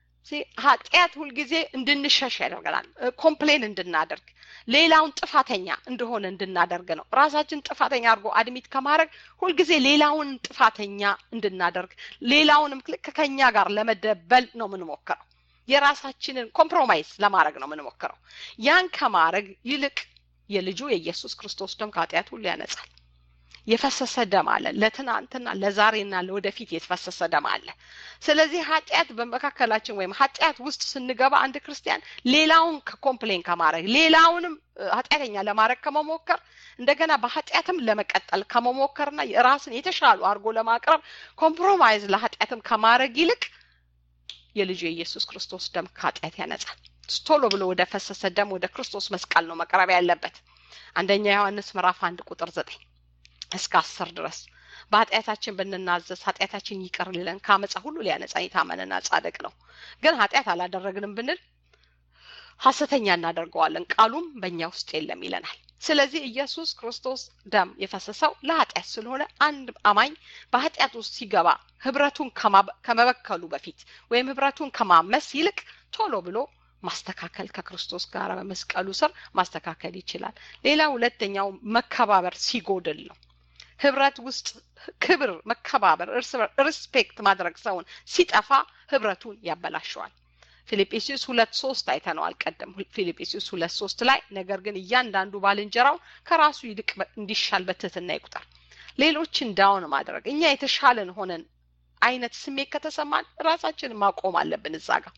Speaker 1: ኃጢአት ሁልጊዜ እንድንሸሽ ያደርገናል። ኮምፕሌን እንድናደርግ ሌላውን ጥፋተኛ እንደሆነ እንድናደርግ ነው። ራሳችን ጥፋተኛ አድርጎ አድሚት ከማድረግ ሁልጊዜ ሌላውን ጥፋተኛ እንድናደርግ ሌላውንም ልክ ከኛ ጋር ለመደበል ነው የምንሞክረው። የራሳችንን ኮምፕሮማይዝ ለማድረግ ነው የምንሞክረው። ያን ከማድረግ ይልቅ የልጁ የኢየሱስ ክርስቶስ ደም ከኃጢአት ሁሉ ያነጻል። የፈሰሰ ደም አለ። ለትናንትና ለዛሬና ለወደፊት የተፈሰሰ ደም አለ። ስለዚህ ኃጢአት በመካከላችን ወይም ኃጢአት ውስጥ ስንገባ አንድ ክርስቲያን ሌላውን ኮምፕሌን ከማድረግ ሌላውንም ኃጢአተኛ ለማድረግ ከመሞከር እንደገና በኃጢአትም ለመቀጠል ከመሞከርና ራስን የተሻሉ አድርጎ ለማቅረብ ኮምፕሮማይዝ ለኃጢአትም ከማድረግ ይልቅ የልጁ የኢየሱስ ክርስቶስ ደም ከኃጢአት ያነጻል። ቶሎ ብሎ ወደ ፈሰሰ ደም ወደ ክርስቶስ መስቀል ነው መቅረብ ያለበት። አንደኛ ዮሐንስ ምዕራፍ አንድ ቁጥር ዘጠኝ እስከ አስር ድረስ በኃጢአታችን ብንናዘዝ ኃጢአታችን ይቅር ሊለን ከአመፃ ሁሉ ሊያነጻን የታመነና ጻድቅ ነው። ግን ኃጢአት አላደረግንም ብንል ሐሰተኛ እናደርገዋለን፣ ቃሉም በእኛ ውስጥ የለም ይለናል። ስለዚህ ኢየሱስ ክርስቶስ ደም የፈሰሰው ለኃጢአት ስለሆነ አንድ አማኝ በኃጢአት ውስጥ ሲገባ ህብረቱን ከመበከሉ በፊት ወይም ህብረቱን ከማመስ ይልቅ ቶሎ ብሎ ማስተካከል ከክርስቶስ ጋር በመስቀሉ ስር ማስተካከል ይችላል። ሌላ ሁለተኛው መከባበር ሲጎድል ነው። ህብረት ውስጥ ክብር፣ መከባበር፣ ሪስፔክት ማድረግ ሰውን ሲጠፋ ህብረቱን ያበላሸዋል። ፊልጵስዩስ ሁለት ሶስት አይተነዋል ቀደም ፊልጵስዩስ ሁለት ሶስት ላይ ነገር ግን እያንዳንዱ ባልንጀራው ከራሱ ይልቅ እንዲሻል በትህትና ይቁጠር። ሌሎችን ዳውን ማድረግ እኛ የተሻለን ሆነን አይነት ስሜት ከተሰማን ራሳችንን ማቆም አለብን እዛ ጋር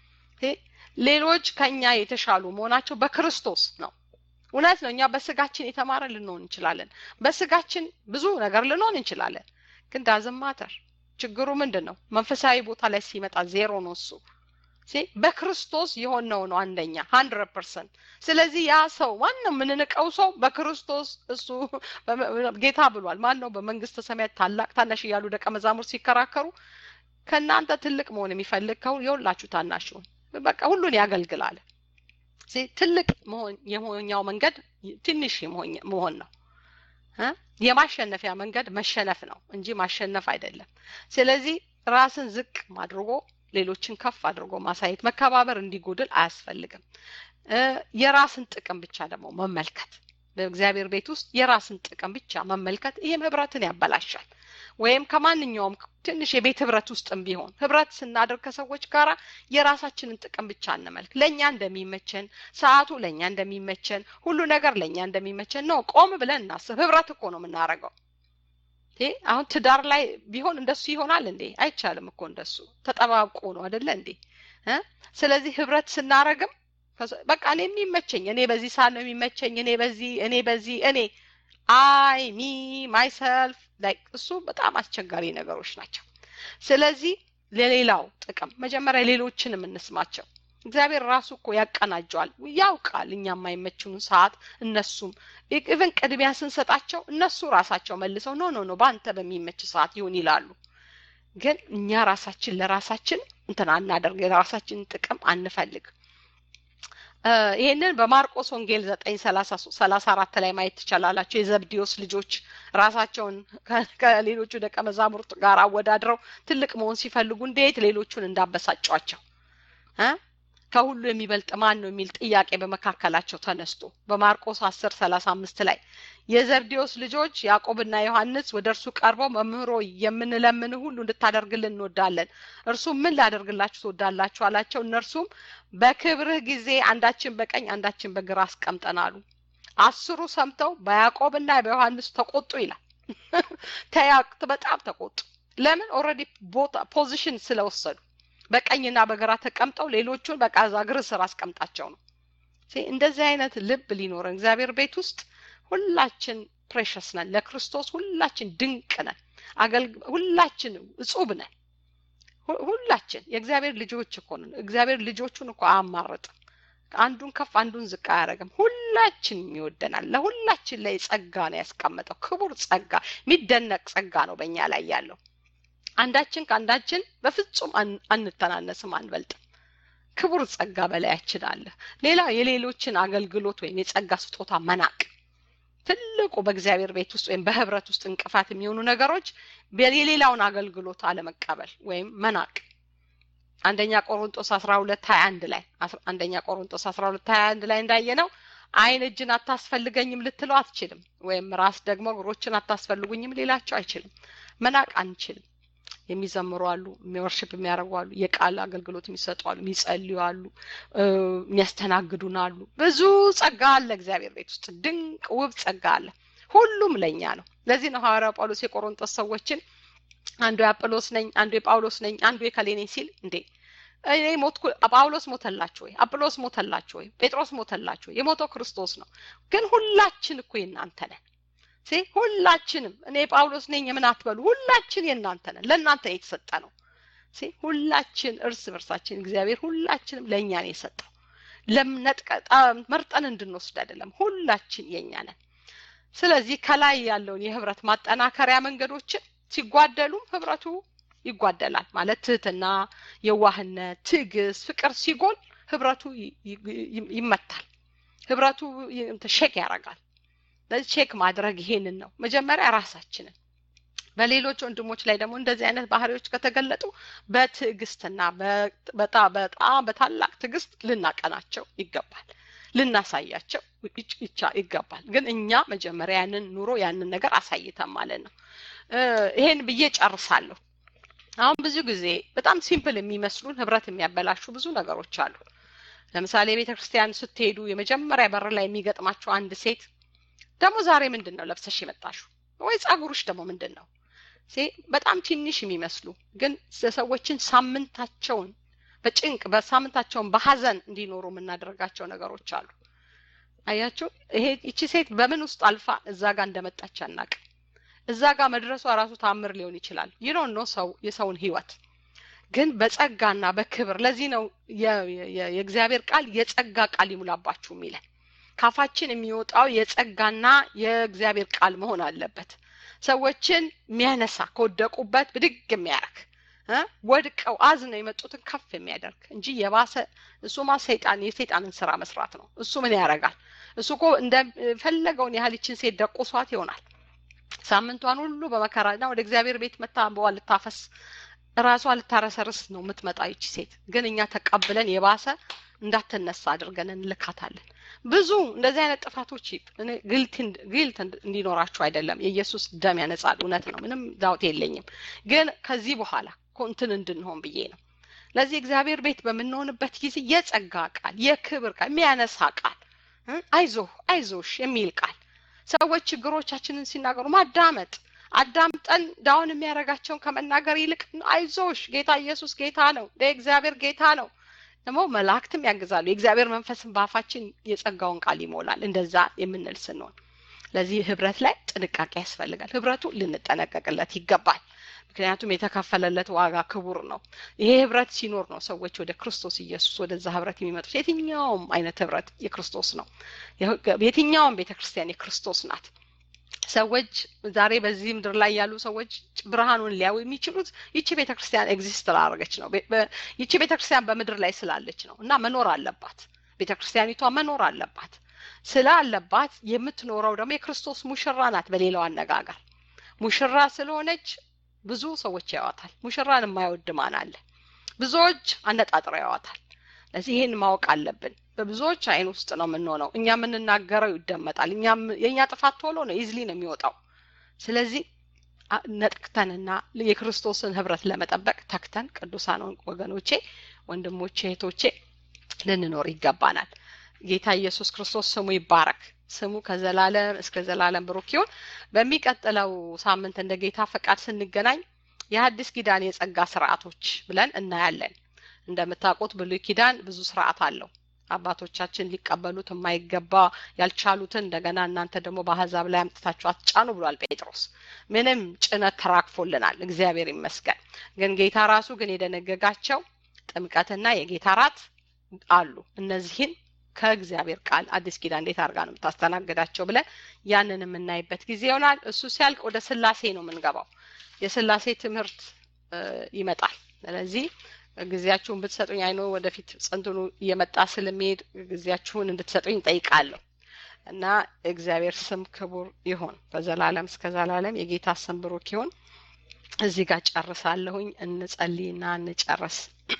Speaker 1: ሌሎች ከኛ የተሻሉ መሆናቸው በክርስቶስ ነው። እውነት ነው። እኛ በስጋችን የተማረ ልንሆን እንችላለን። በስጋችን ብዙ ነገር ልንሆን እንችላለን። ግን ዳዝም ማተር ችግሩ ምንድን ነው? መንፈሳዊ ቦታ ላይ ሲመጣ ዜሮ ነው እሱ በክርስቶስ የሆነው ነው አንደኛ ሀንድረድ ፐርሰንት። ስለዚህ ያ ሰው ማንም የምንንቀው ሰው በክርስቶስ እሱ ጌታ ብሏል። ማን ነው በመንግስተ ሰማያት ታላቅ ታናሽ እያሉ ደቀ መዛሙርት ሲከራከሩ ከእናንተ ትልቅ መሆን የሚፈልግ ከሁን የሁላችሁ ታናሽ ይሁን በቃ ሁሉን ያገልግላል። ትልቅ የመሆኛው መንገድ ትንሽ መሆን ነው። የማሸነፊያ መንገድ መሸነፍ ነው እንጂ ማሸነፍ አይደለም። ስለዚህ ራስን ዝቅ አድርጎ ሌሎችን ከፍ አድርጎ ማሳየት፣ መከባበር እንዲጎድል አያስፈልግም። የራስን ጥቅም ብቻ ደግሞ መመልከት በእግዚአብሔር ቤት ውስጥ የራስን ጥቅም ብቻ መመልከት ይህም ህብረትን ያበላሻል። ወይም ከማንኛውም ትንሽ የቤት ህብረት ውስጥም ቢሆን ህብረት ስናደርግ ከሰዎች ጋር የራሳችንን ጥቅም ብቻ እንመልክ። ለእኛ እንደሚመቸን ሰዓቱ ለእኛ እንደሚመቸን ሁሉ ነገር ለእኛ እንደሚመቸን ነው። ቆም ብለን እናስብ። ህብረት እኮ ነው የምናደርገው። አሁን ትዳር ላይ ቢሆን እንደሱ ይሆናል እንዴ? አይቻልም እኮ እንደሱ ተጠባብቆ ነው አደለ እንዴ? ስለዚህ ህብረት ስናረግም በቃ እኔ የሚመቸኝ እኔ በዚህ ሰዓት ነው የሚመቸኝ እኔ በዚህ እኔ በዚህ እኔ አይ ሚ ማይሰልፍ ላይክ እሱ በጣም አስቸጋሪ ነገሮች ናቸው። ስለዚህ ለሌላው ጥቅም መጀመሪያ ሌሎችን የምንስማቸው እግዚአብሔር ራሱ እኮ ያቀናጀዋል፣ ያውቃል። እኛ የማይመችኑን ሰዓት እነሱም ኢቨን ቅድሚያ ስንሰጣቸው እነሱ ራሳቸው መልሰው ኖ ኖ ኖ በአንተ በሚመች ሰዓት ይሁን ይላሉ። ግን እኛ ራሳችን ለራሳችን እንትን አናደርግ፣ የራሳችንን ጥቅም አንፈልግ። ይህንን በማርቆስ ወንጌል ዘጠኝ ሰላሳ አራት ላይ ማየት ትችላላቸው። የዘብዲዮስ ልጆች ራሳቸውን ከሌሎቹ ደቀ መዛሙርት ጋር አወዳድረው ትልቅ መሆን ሲፈልጉ እንዴት ሌሎቹን እንዳበሳጯቸው ከሁሉ የሚበልጥ ማን ነው የሚል ጥያቄ በመካከላቸው ተነስቶ በማርቆስ አስር ሰላሳ አምስት ላይ የዘብዴዎስ ልጆች ያዕቆብና ዮሐንስ ወደ እርሱ ቀርበው መምህሮ የምንለምን ሁሉ እንድታደርግልን እንወዳለን። እርሱም ምን ላደርግላችሁ ትወዳላችሁ አላቸው። እነርሱም በክብርህ ጊዜ አንዳችን በቀኝ አንዳችን በግራ አስቀምጠናሉ። አስሩ ሰምተው በያዕቆብና በዮሐንስ ተቆጡ ይላል። ተያቅት በጣም ተቆጡ። ለምን? ኦልሬዲ ቦታ ፖዚሽን ስለወሰዱ በቀኝና በግራ ተቀምጠው ሌሎቹን በቃ እዛ እግር ስር አስቀምጣቸው ነው። እንደዚህ አይነት ልብ ሊኖረን እግዚአብሔር ቤት ውስጥ ሁላችን ፕሬሸስ ነን። ለክርስቶስ ሁላችን ድንቅ ነን። ሁላችን እጹብ ነን። ሁላችን የእግዚአብሔር ልጆች እኮ ነን። እግዚአብሔር ልጆቹን እኮ አያማርጥም። አንዱን ከፍ አንዱን ዝቅ አያደርግም። ሁላችን ይወደናል። ለሁላችን ላይ ጸጋ ነው ያስቀመጠው። ክቡር ጸጋ፣ የሚደነቅ ጸጋ ነው በእኛ ላይ ያለው። አንዳችን ከአንዳችን በፍጹም አንተናነስም፣ አንበልጥም። ክቡር ጸጋ በላያችን አለ። ሌላ የሌሎችን አገልግሎት ወይም የጸጋ ስጦታ መናቅ ትልቁ በእግዚአብሔር ቤት ውስጥ ወይም በህብረት ውስጥ እንቅፋት የሚሆኑ ነገሮች የሌላውን አገልግሎት አለመቀበል ወይም መናቅ አንደኛ ቆሮንጦስ አስራ ሁለት ሀያ አንድ ላይ አንደኛ ቆሮንጦስ አስራ ሁለት ሀያ አንድ ላይ እንዳየ ነው አይን እጅን አታስፈልገኝም ልትለው አትችልም። ወይም ራስ ደግሞ እግሮችን አታስፈልጉኝም ሊላቸው አይችልም። መናቅ አንችልም። የሚዘምሩ አሉ፣ ወርሽፕ የሚያደርጉ አሉ፣ የቃል አገልግሎት የሚሰጡ አሉ፣ የሚጸልዩ አሉ፣ የሚያስተናግዱን አሉ። ብዙ ጸጋ አለ እግዚአብሔር ቤት ውስጥ ድንቅ ውብ ጸጋ አለ። ሁሉም ለእኛ ነው። ለዚህ ነው ሐዋርያው ጳውሎስ የቆሮንጦስ ሰዎችን አንዱ የአጵሎስ ነኝ፣ አንዱ የጳውሎስ ነኝ፣ አንዱ የከሌ ነኝ ሲል እንዴ እኔ ሞትኩ። ጳውሎስ ሞተላችሁ ወይ? አጵሎስ ሞተላችሁ ወይ? ጴጥሮስ ሞተላችሁ ወይ? የሞተው ክርስቶስ ነው። ግን ሁላችን እኮ የእናንተ ነን። ሲ ሁላችንም እኔ ጳውሎስ ነኝ የምን አትበሉ። ሁላችን የእናንተ ነን። ለእናንተ የተሰጠ ነው። ሲ ሁላችን እርስ በርሳችን እግዚአብሔር ሁላችንም ለእኛ ነው የሰጠው። ለምነጥቀጣ መርጠን እንድንወስድ አይደለም። ሁላችን የእኛ ነን። ስለዚህ ከላይ ያለውን የህብረት ማጠናከሪያ መንገዶችን ሲጓደሉም ህብረቱ ይጓደላል። ማለት ትህትና፣ የዋህነት፣ ትዕግስት፣ ፍቅር ሲጎል ህብረቱ ይመታል። ህብረቱ ሼክ ያደርጋል። ለዚህ ቼክ ማድረግ ይሄንን ነው መጀመሪያ ራሳችንን በሌሎች ወንድሞች ላይ ደግሞ እንደዚህ አይነት ባህሪዎች ከተገለጡ በትዕግስትና በጣም በጣም በታላቅ ትዕግስት ልናቀናቸው ይገባል፣ ልናሳያቸው ይገባል። ግን እኛ መጀመሪያ ያንን ኑሮ ያንን ነገር አሳይተን ማለት ነው። ይሄን ብዬ ጨርሳለሁ። አሁን ብዙ ጊዜ በጣም ሲምፕል የሚመስሉን ህብረት የሚያበላሹ ብዙ ነገሮች አሉ። ለምሳሌ ቤተ ክርስቲያን ስትሄዱ የመጀመሪያ በር ላይ የሚገጥማችሁ አንድ ሴት ደግሞ ዛሬ ምንድን ነው ለብሰሽ የመጣሽው ወይ ጸጉሩሽ ደግሞ ምንድን ነው በጣም ትንሽ የሚመስሉ ግን ሰዎችን ሳምንታቸውን በጭንቅ በሳምንታቸውን በሀዘን እንዲኖሩ የምናደርጋቸው ነገሮች አሉ። አያችሁ፣ ይሄ ይቺ ሴት በምን ውስጥ አልፋ እዛ ጋር እንደመጣች አናውቅም። እዛ ጋር መድረሷ ራሱ ታምር ሊሆን ይችላል። ይኖን ነው ሰው የሰውን ህይወት ግን በጸጋና በክብር ለዚህ ነው የእግዚአብሔር ቃል የጸጋ ቃል ይሙላባችሁ የሚለን ካፋችን የሚወጣው የጸጋና የእግዚአብሔር ቃል መሆን አለበት። ሰዎችን የሚያነሳ ከወደቁበት ብድግ የሚያደርግ ወድቀው አዝነው የመጡትን ከፍ የሚያደርግ እንጂ የባሰ እሱማ ሰይጣን የሰይጣንን ስራ መስራት ነው። እሱ ምን ያደርጋል? እሱ እኮ እንደፈለገውን ያህል ይችን ሴት ደቁሷት ይሆናል። ሳምንቷን ሁሉ በመከራና ወደ እግዚአብሔር ቤት መታ በዋ ልታፈስ ራሷ ልታረሰርስ ነው የምትመጣ ይቺ ሴት። ግን እኛ ተቀብለን የባሰ እንዳትነሳ አድርገን እንልካታለን። ብዙ እንደዚህ አይነት ጥፋቶች ግልት እንዲኖራችሁ አይደለም። የኢየሱስ ደም ያነጻል፣ እውነት ነው። ምንም ዳውት የለኝም። ግን ከዚህ በኋላ እንትን እንድንሆን ብዬ ነው። ለዚህ እግዚአብሔር ቤት በምንሆንበት ጊዜ የጸጋ ቃል፣ የክብር ቃል፣ የሚያነሳ ቃል፣ አይዞህ አይዞሽ የሚል ቃል ሰዎች ችግሮቻችንን ሲናገሩ ማዳመጥ አዳምጠን ዳውን የሚያደርጋቸውን ከመናገር ይልቅ አይዞሽ ጌታ ኢየሱስ ጌታ ነው፣ እግዚአብሔር ጌታ ነው። ደግሞ መላእክትም ያግዛሉ። የእግዚአብሔር መንፈስን በአፋችን የጸጋውን ቃል ይሞላል። እንደዛ የምንል ስንሆን ለዚህ ህብረት ላይ ጥንቃቄ ያስፈልጋል። ህብረቱ ልንጠነቀቅለት ይገባል። ምክንያቱም የተከፈለለት ዋጋ ክቡር ነው። ይሄ ህብረት ሲኖር ነው ሰዎች ወደ ክርስቶስ ኢየሱስ ወደዛ ህብረት የሚመጡት። የትኛውም አይነት ህብረት የክርስቶስ ነው። የትኛውም ቤተ ክርስቲያን የክርስቶስ ናት። ሰዎች ዛሬ በዚህ ምድር ላይ ያሉ ሰዎች ብርሃኑን ሊያዩ የሚችሉት ይቺ ቤተ ክርስቲያን ኤግዚስት ስላደረገች ነው። ይቺ ቤተ ክርስቲያን በምድር ላይ ስላለች ነው እና መኖር አለባት። ቤተ ክርስቲያኒቷ መኖር አለባት። ስላለባት የምትኖረው ደግሞ የክርስቶስ ሙሽራ ናት። በሌላው አነጋገር ሙሽራ ስለሆነች ብዙ ሰዎች ያዋታል። ሙሽራን የማይወድ ማን አለ? ብዙዎች አነጣጥረው ያዋታል። ለዚህ ይህን ማወቅ አለብን። በብዙዎች አይን ውስጥ ነው የምንሆነው። እኛ የምንናገረው ይደመጣል። እኛም የእኛ ጥፋት ቶሎ ነው ኢዝሊ ነው የሚወጣው። ስለዚህ ነጥክተንና የክርስቶስን ህብረት ለመጠበቅ ተክተን ቅዱሳን ወገኖቼ፣ ወንድሞቼ፣ እህቶቼ ልንኖር ይገባናል። ጌታ ኢየሱስ ክርስቶስ ስሙ ይባረክ። ስሙ ከዘላለም እስከ ዘላለም ብሩክ ይሁን። በሚቀጥለው ሳምንት እንደ ጌታ ፈቃድ ስንገናኝ የሐዲስ ኪዳን የጸጋ ስርዓቶች ብለን እናያለን። እንደምታውቁት ብሉይ ኪዳን ብዙ ስርዓት አለው። አባቶቻችን ሊቀበሉት የማይገባ ያልቻሉትን እንደገና እናንተ ደግሞ በአህዛብ ላይ አምጥታችሁ አትጫኑ ብሏል ጴጥሮስ። ምንም ጭነት ተራክፎልናል፣ እግዚአብሔር ይመስገን። ግን ጌታ ራሱ ግን የደነገጋቸው ጥምቀትና የጌታ ራት አሉ። እነዚህን ከእግዚአብሔር ቃል አዲስ ኪዳን እንዴት አድርጋ ነው የምታስተናግዳቸው ብለን ያንን የምናይበት ጊዜ ይሆናል። እሱ ሲያልቅ ወደ ስላሴ ነው የምንገባው። የስላሴ ትምህርት ይመጣል። ስለዚህ ጊዜያችሁን ብትሰጡኝ አይኖ ወደፊት ጽንትኑ እየመጣ ስለሚሄድ ጊዜያችሁን እንድትሰጡኝ ጠይቃለሁ እና እግዚአብሔር ስም ክቡር ይሁን ከዘላለም እስከ ዘላለም የጌታ ስም ብሩክ ይሁን። እዚህ ጋር ጨርሳለሁኝ። እንጸልይና እንጨርስ።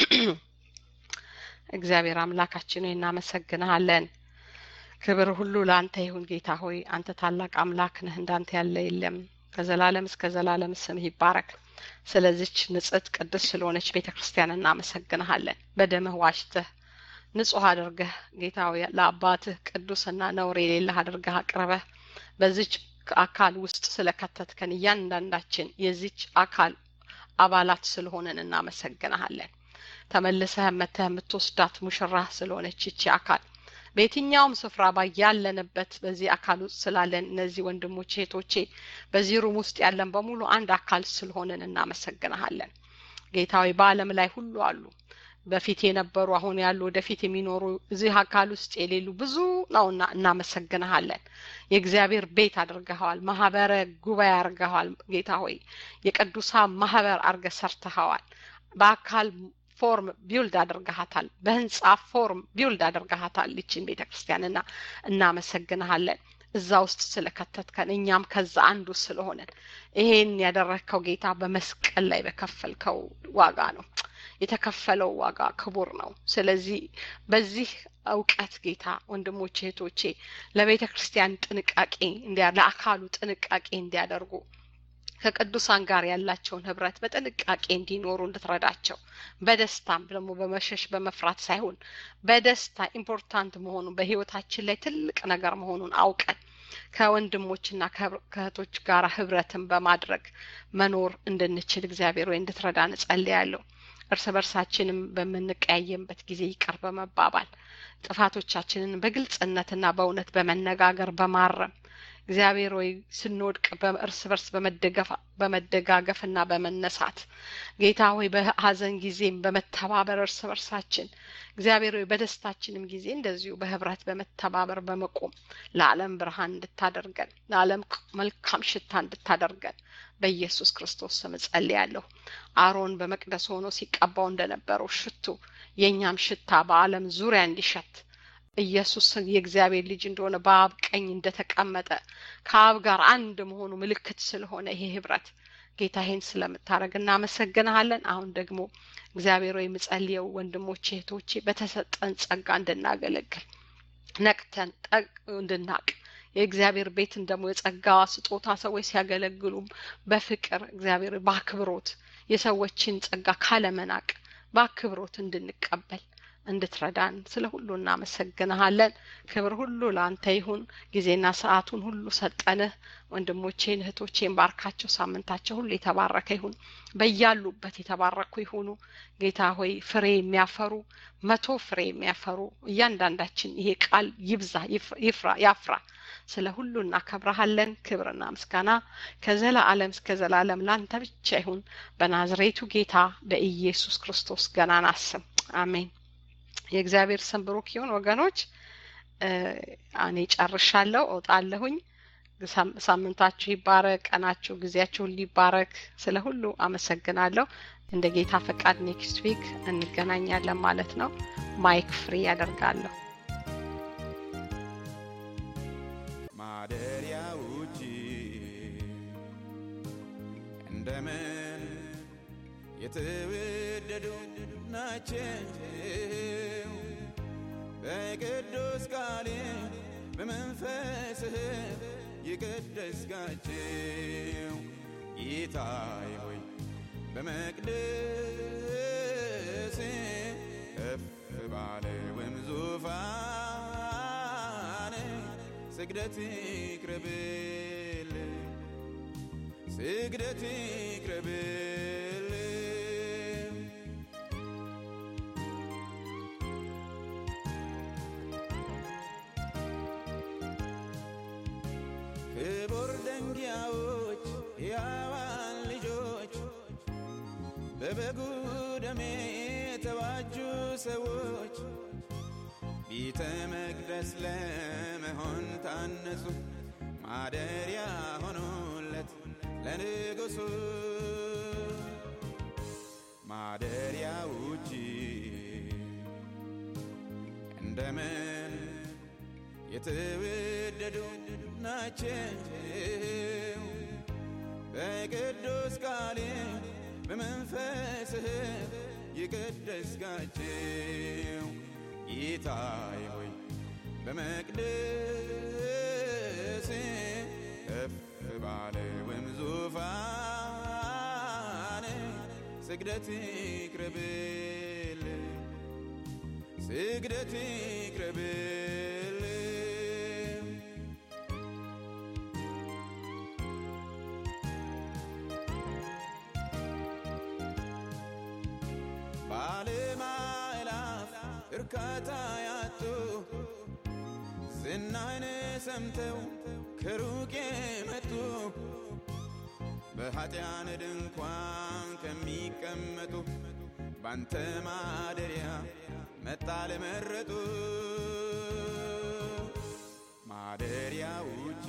Speaker 1: እግዚአብሔር አምላካችን ሆይ እናመሰግንሃለን። ክብር ሁሉ ለአንተ ይሁን ጌታ ሆይ አንተ ታላቅ አምላክ ነህ፣ እንዳንተ ያለ የለም። ከዘላለም እስከ ዘላለም ስምህ ይባረክ። ስለዚች ንጽሕት ቅድስት ስለሆነች ቤተ ክርስቲያን እናመሰግንሃለን። በደምህ ዋሽተህ ንጹሕ አድርገህ ጌታ ሆይ ለአባትህ ቅዱስና ነውር የሌለህ አድርገህ አቅርበህ በዚች አካል ውስጥ ስለከተትከን እያንዳንዳችን የዚች አካል አባላት ስለሆነን እናመሰግንሃለን። ተመልሰህ መተህ የምትወስዳት ሙሽራ ስለሆነች ይቺ አካል በየትኛውም ስፍራ ባያለንበት በዚህ አካል ውስጥ ስላለን እነዚህ ወንድሞቼ እህቶቼ በዚህ ሩም ውስጥ ያለን በሙሉ አንድ አካል ስለሆንን እናመሰግንሃለን። ጌታዊ በዓለም ላይ ሁሉ አሉ በፊት የነበሩ አሁን ያሉ ወደፊት የሚኖሩ እዚህ አካል ውስጥ የሌሉ ብዙ ነውና እናመሰግንሃለን። የእግዚአብሔር ቤት አድርገኸዋል። ማህበረ ጉባኤ አድርገኸዋል። ጌታ ሆይ የቅዱሳን ማህበር አድርገ ሰርተኸዋል። በአካል ፎርም ቢውልድ አድርገሃታል። በህንጻ ፎርም ቢውልድ አድርገሃታል ይችን ቤተ ክርስቲያንና እናመሰግንሃለን። እዛ ውስጥ ስለከተትከን እኛም ከዛ አንዱ ስለሆነን ይሄን ያደረግከው ጌታ በመስቀል ላይ በከፈልከው ዋጋ ነው። የተከፈለው ዋጋ ክቡር ነው። ስለዚህ በዚህ እውቀት ጌታ ወንድሞቼ እህቶቼ ለቤተ ክርስቲያን ጥንቃቄ እንዲያ ለአካሉ ጥንቃቄ እንዲያደርጉ ከቅዱሳን ጋር ያላቸውን ህብረት በጥንቃቄ እንዲኖሩ እንድትረዳቸው በደስታም ደግሞ በመሸሽ በመፍራት ሳይሆን በደስታ ኢምፖርታንት መሆኑን በህይወታችን ላይ ትልቅ ነገር መሆኑን አውቀን ከወንድሞችና ከእህቶች ጋር ህብረትን በማድረግ መኖር እንድንችል እግዚአብሔር ወይ እንድትረዳን እጸልያለሁ። እርስ በርሳችንም በምንቀያየምበት ጊዜ ይቅር በመባባል ጥፋቶቻችንን በግልጽነትና በእውነት በመነጋገር በማረም እግዚአብሔር ወይ ስንወድቅ እርስ በርስ በመደጋገፍና በመነሳት ጌታ ሆይ በሀዘን ጊዜም በመተባበር እርስ በርሳችን እግዚአብሔር ሆይ በደስታችንም ጊዜ እንደዚሁ በህብረት በመተባበር በመቆም ለዓለም ብርሃን እንድታደርገን ለዓለም መልካም ሽታ እንድታደርገን በኢየሱስ ክርስቶስ ስም እጸልያለሁ። አሮን በመቅደስ ሆኖ ሲቀባው እንደነበረው ሽቱ የእኛም ሽታ በዓለም ዙሪያ እንዲሸት ኢየሱስ የእግዚአብሔር ልጅ እንደሆነ በአብ ቀኝ እንደተቀመጠ ከአብ ጋር አንድ መሆኑ ምልክት ስለሆነ ይሄ ህብረት ጌታ ይሄን ስለምታደርግ እናመሰግንሃለን። አሁን ደግሞ እግዚአብሔር ወይ የምጸልየው ወንድሞቼ እህቶቼ በተሰጠን ጸጋ እንድናገለግል ነቅተን ጠቅ እንድናቅ የእግዚአብሔር ቤትን ደግሞ የጸጋዋ ስጦታ ሰዎች ሲያገለግሉም በፍቅር እግዚአብሔር በአክብሮት የሰዎችን ጸጋ ካለመናቅ በአክብሮት እንድንቀበል እንድትረዳን ስለ ሁሉ እናመሰግንሃለን። ክብር ሁሉ ለአንተ ይሁን። ጊዜና ሰዓቱን ሁሉ ሰጠንህ። ወንድሞቼን እህቶቼን ባርካቸው። ሳምንታቸው ሁሉ የተባረከ ይሁን። በያሉበት የተባረኩ ይሁኑ። ጌታ ሆይ ፍሬ የሚያፈሩ መቶ ፍሬ የሚያፈሩ እያንዳንዳችን ይሄ ቃል ይብዛ፣ ይፍራ፣ ያፍራ። ስለ ሁሉ እናከብረሃለን። ክብርና ምስጋና ከዘላለም እስከ ዘላለም ላንተ ብቻ ይሁን። በናዝሬቱ ጌታ በኢየሱስ ክርስቶስ ገናና ስም አሜን። የእግዚአብሔር ስም ብሩክ ይሁን። ወገኖች እኔ ጨርሻለሁ፣ እወጣለሁኝ። ሳምንታችሁ ይባረክ፣ ቀናችሁ፣ ጊዜያችሁ ሁሉ ይባረክ። ስለ ሁሉ አመሰግናለሁ። እንደ ጌታ ፈቃድ ኔክስት ዊክ እንገናኛለን ማለት ነው። ማይክ ፍሪ ያደርጋለሁ።
Speaker 2: ማደሪያ ውጪ እንደምን የተወደዱ ናቸው በቅዱስ ቃል በመንፈስህ የቀደስካቸው ጌታዬ ሆይ በመቅደስ ከፍ ባለውም ዙፋን ስግደት ይቅረብል ስግደት ይቅረብል ክቡር ደንጊያዎች ሕያዋን ልጆች በበጉ ደም የተዋጁ ሰዎች ቤተ መቅደስ ለመሆን ታነጹ ማደሪያ ሆኑለት ለንጉሡ ማደሪያ ውጪ እንደምን የተወደዱ ናቸው በቅዱስ ቃል በመንፈስህ የቀደስካቸው ጌታዬ ሆይ በመቅደስ ከፍ ባለውም ዙፋን ስግደት ይቅረብል ስግደት ይቅረብል ባለማዕላፍ እርካታ ያጡ ዝናህን ሰምተው ከሩቅ የመጡ በኀጢአን ድንኳን ከሚቀመጡ ባንተ ማደሪያ መጣ ለመረጡ ማደሪያዎች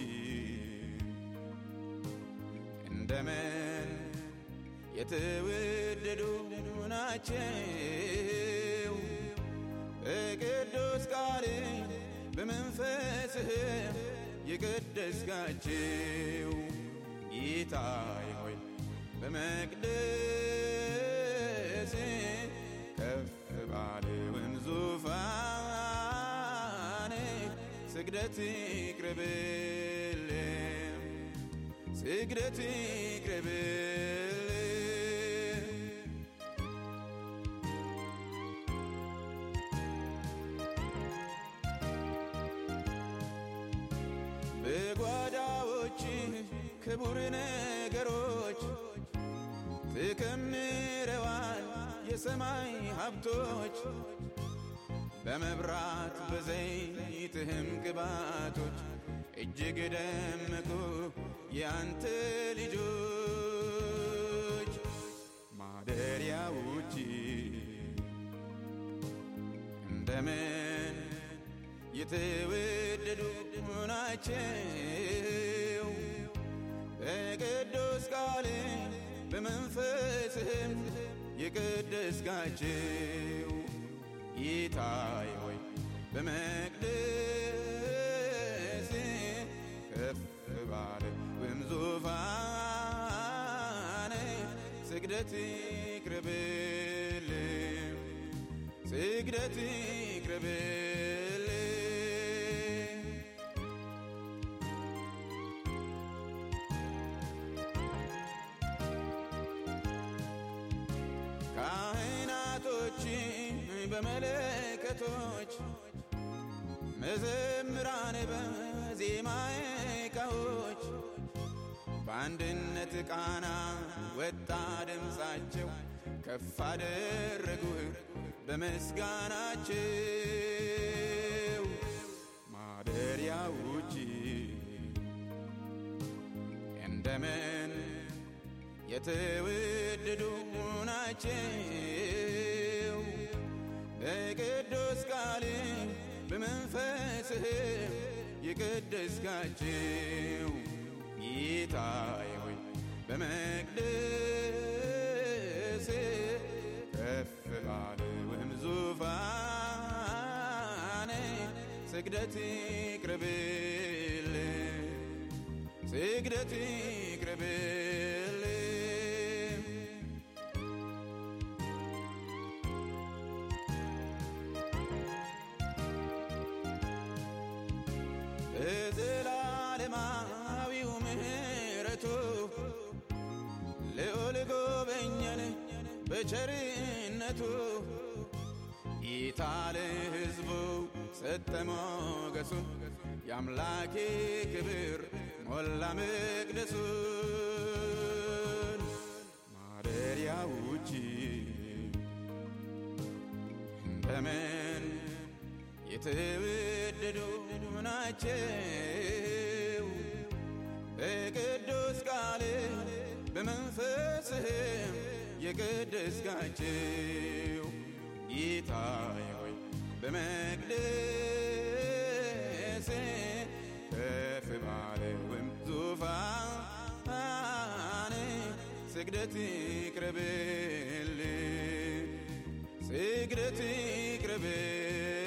Speaker 2: እንደምን የተወደዱ ናቸው በቅዱስ ቃል በመንፈስህ የቀደስካቸው ጌታዬ ሆይ በመቅደስ ከፍ ባለውን ዙፋን ስግደት ይቅረብል ስግደት ይቅረብል በጓዳዎች ክቡር ነገሮች ትከምረዋል የሰማይ ሀብቶች በመብራት በዘይትህም ቅባቶች እጅግ ደመቁ የአንተ ልጆች ማደሪያዎች እንደምን የተወደዱ ናቸው በቅዱስ ቃል በመንፈስህም የቀደስካቸው ጌታዬ ሆይ በመቅደስ ከፍ ባለ ወይም ዙፋን ስግደት ይቅረብል ስግደት ይቅረብል ካህናቶች በመለከቶች መዘምራን በዜማ ዕቃዎች በአንድነት ቃና ወጣ ድምፃቸው ከፍ አደረጉህ በምስጋናቸው ማደሪያዎች እንደምን የተወደዱ ናቸው በቅዱስ ቃል በመንፈስህም የቀደስካቸው ጌታዬ ሆይ በመቅደስ ከፍ ባለውም ዙፋን ስግደት ይቅረብል ስግደት ይቅረብል በዘላለማዊው ምሕረቱ ልዑል ጎበኘን በቸርነቱ ጌታ ለሕዝቡ ሰጠ ሞገሱን የአምላኬ ክብር ሞላ መቅደሱን ማደሪያዎች እንደምን የተወደዱ ናቸው በቅዱስ ቃል በመንፈስህም የቀደስካቸው ጌታዬ ሆይ በመቅደስ ከፍ ባለውም ዙፋን ስግደት ይቅረብል ስግደት ይቅረብል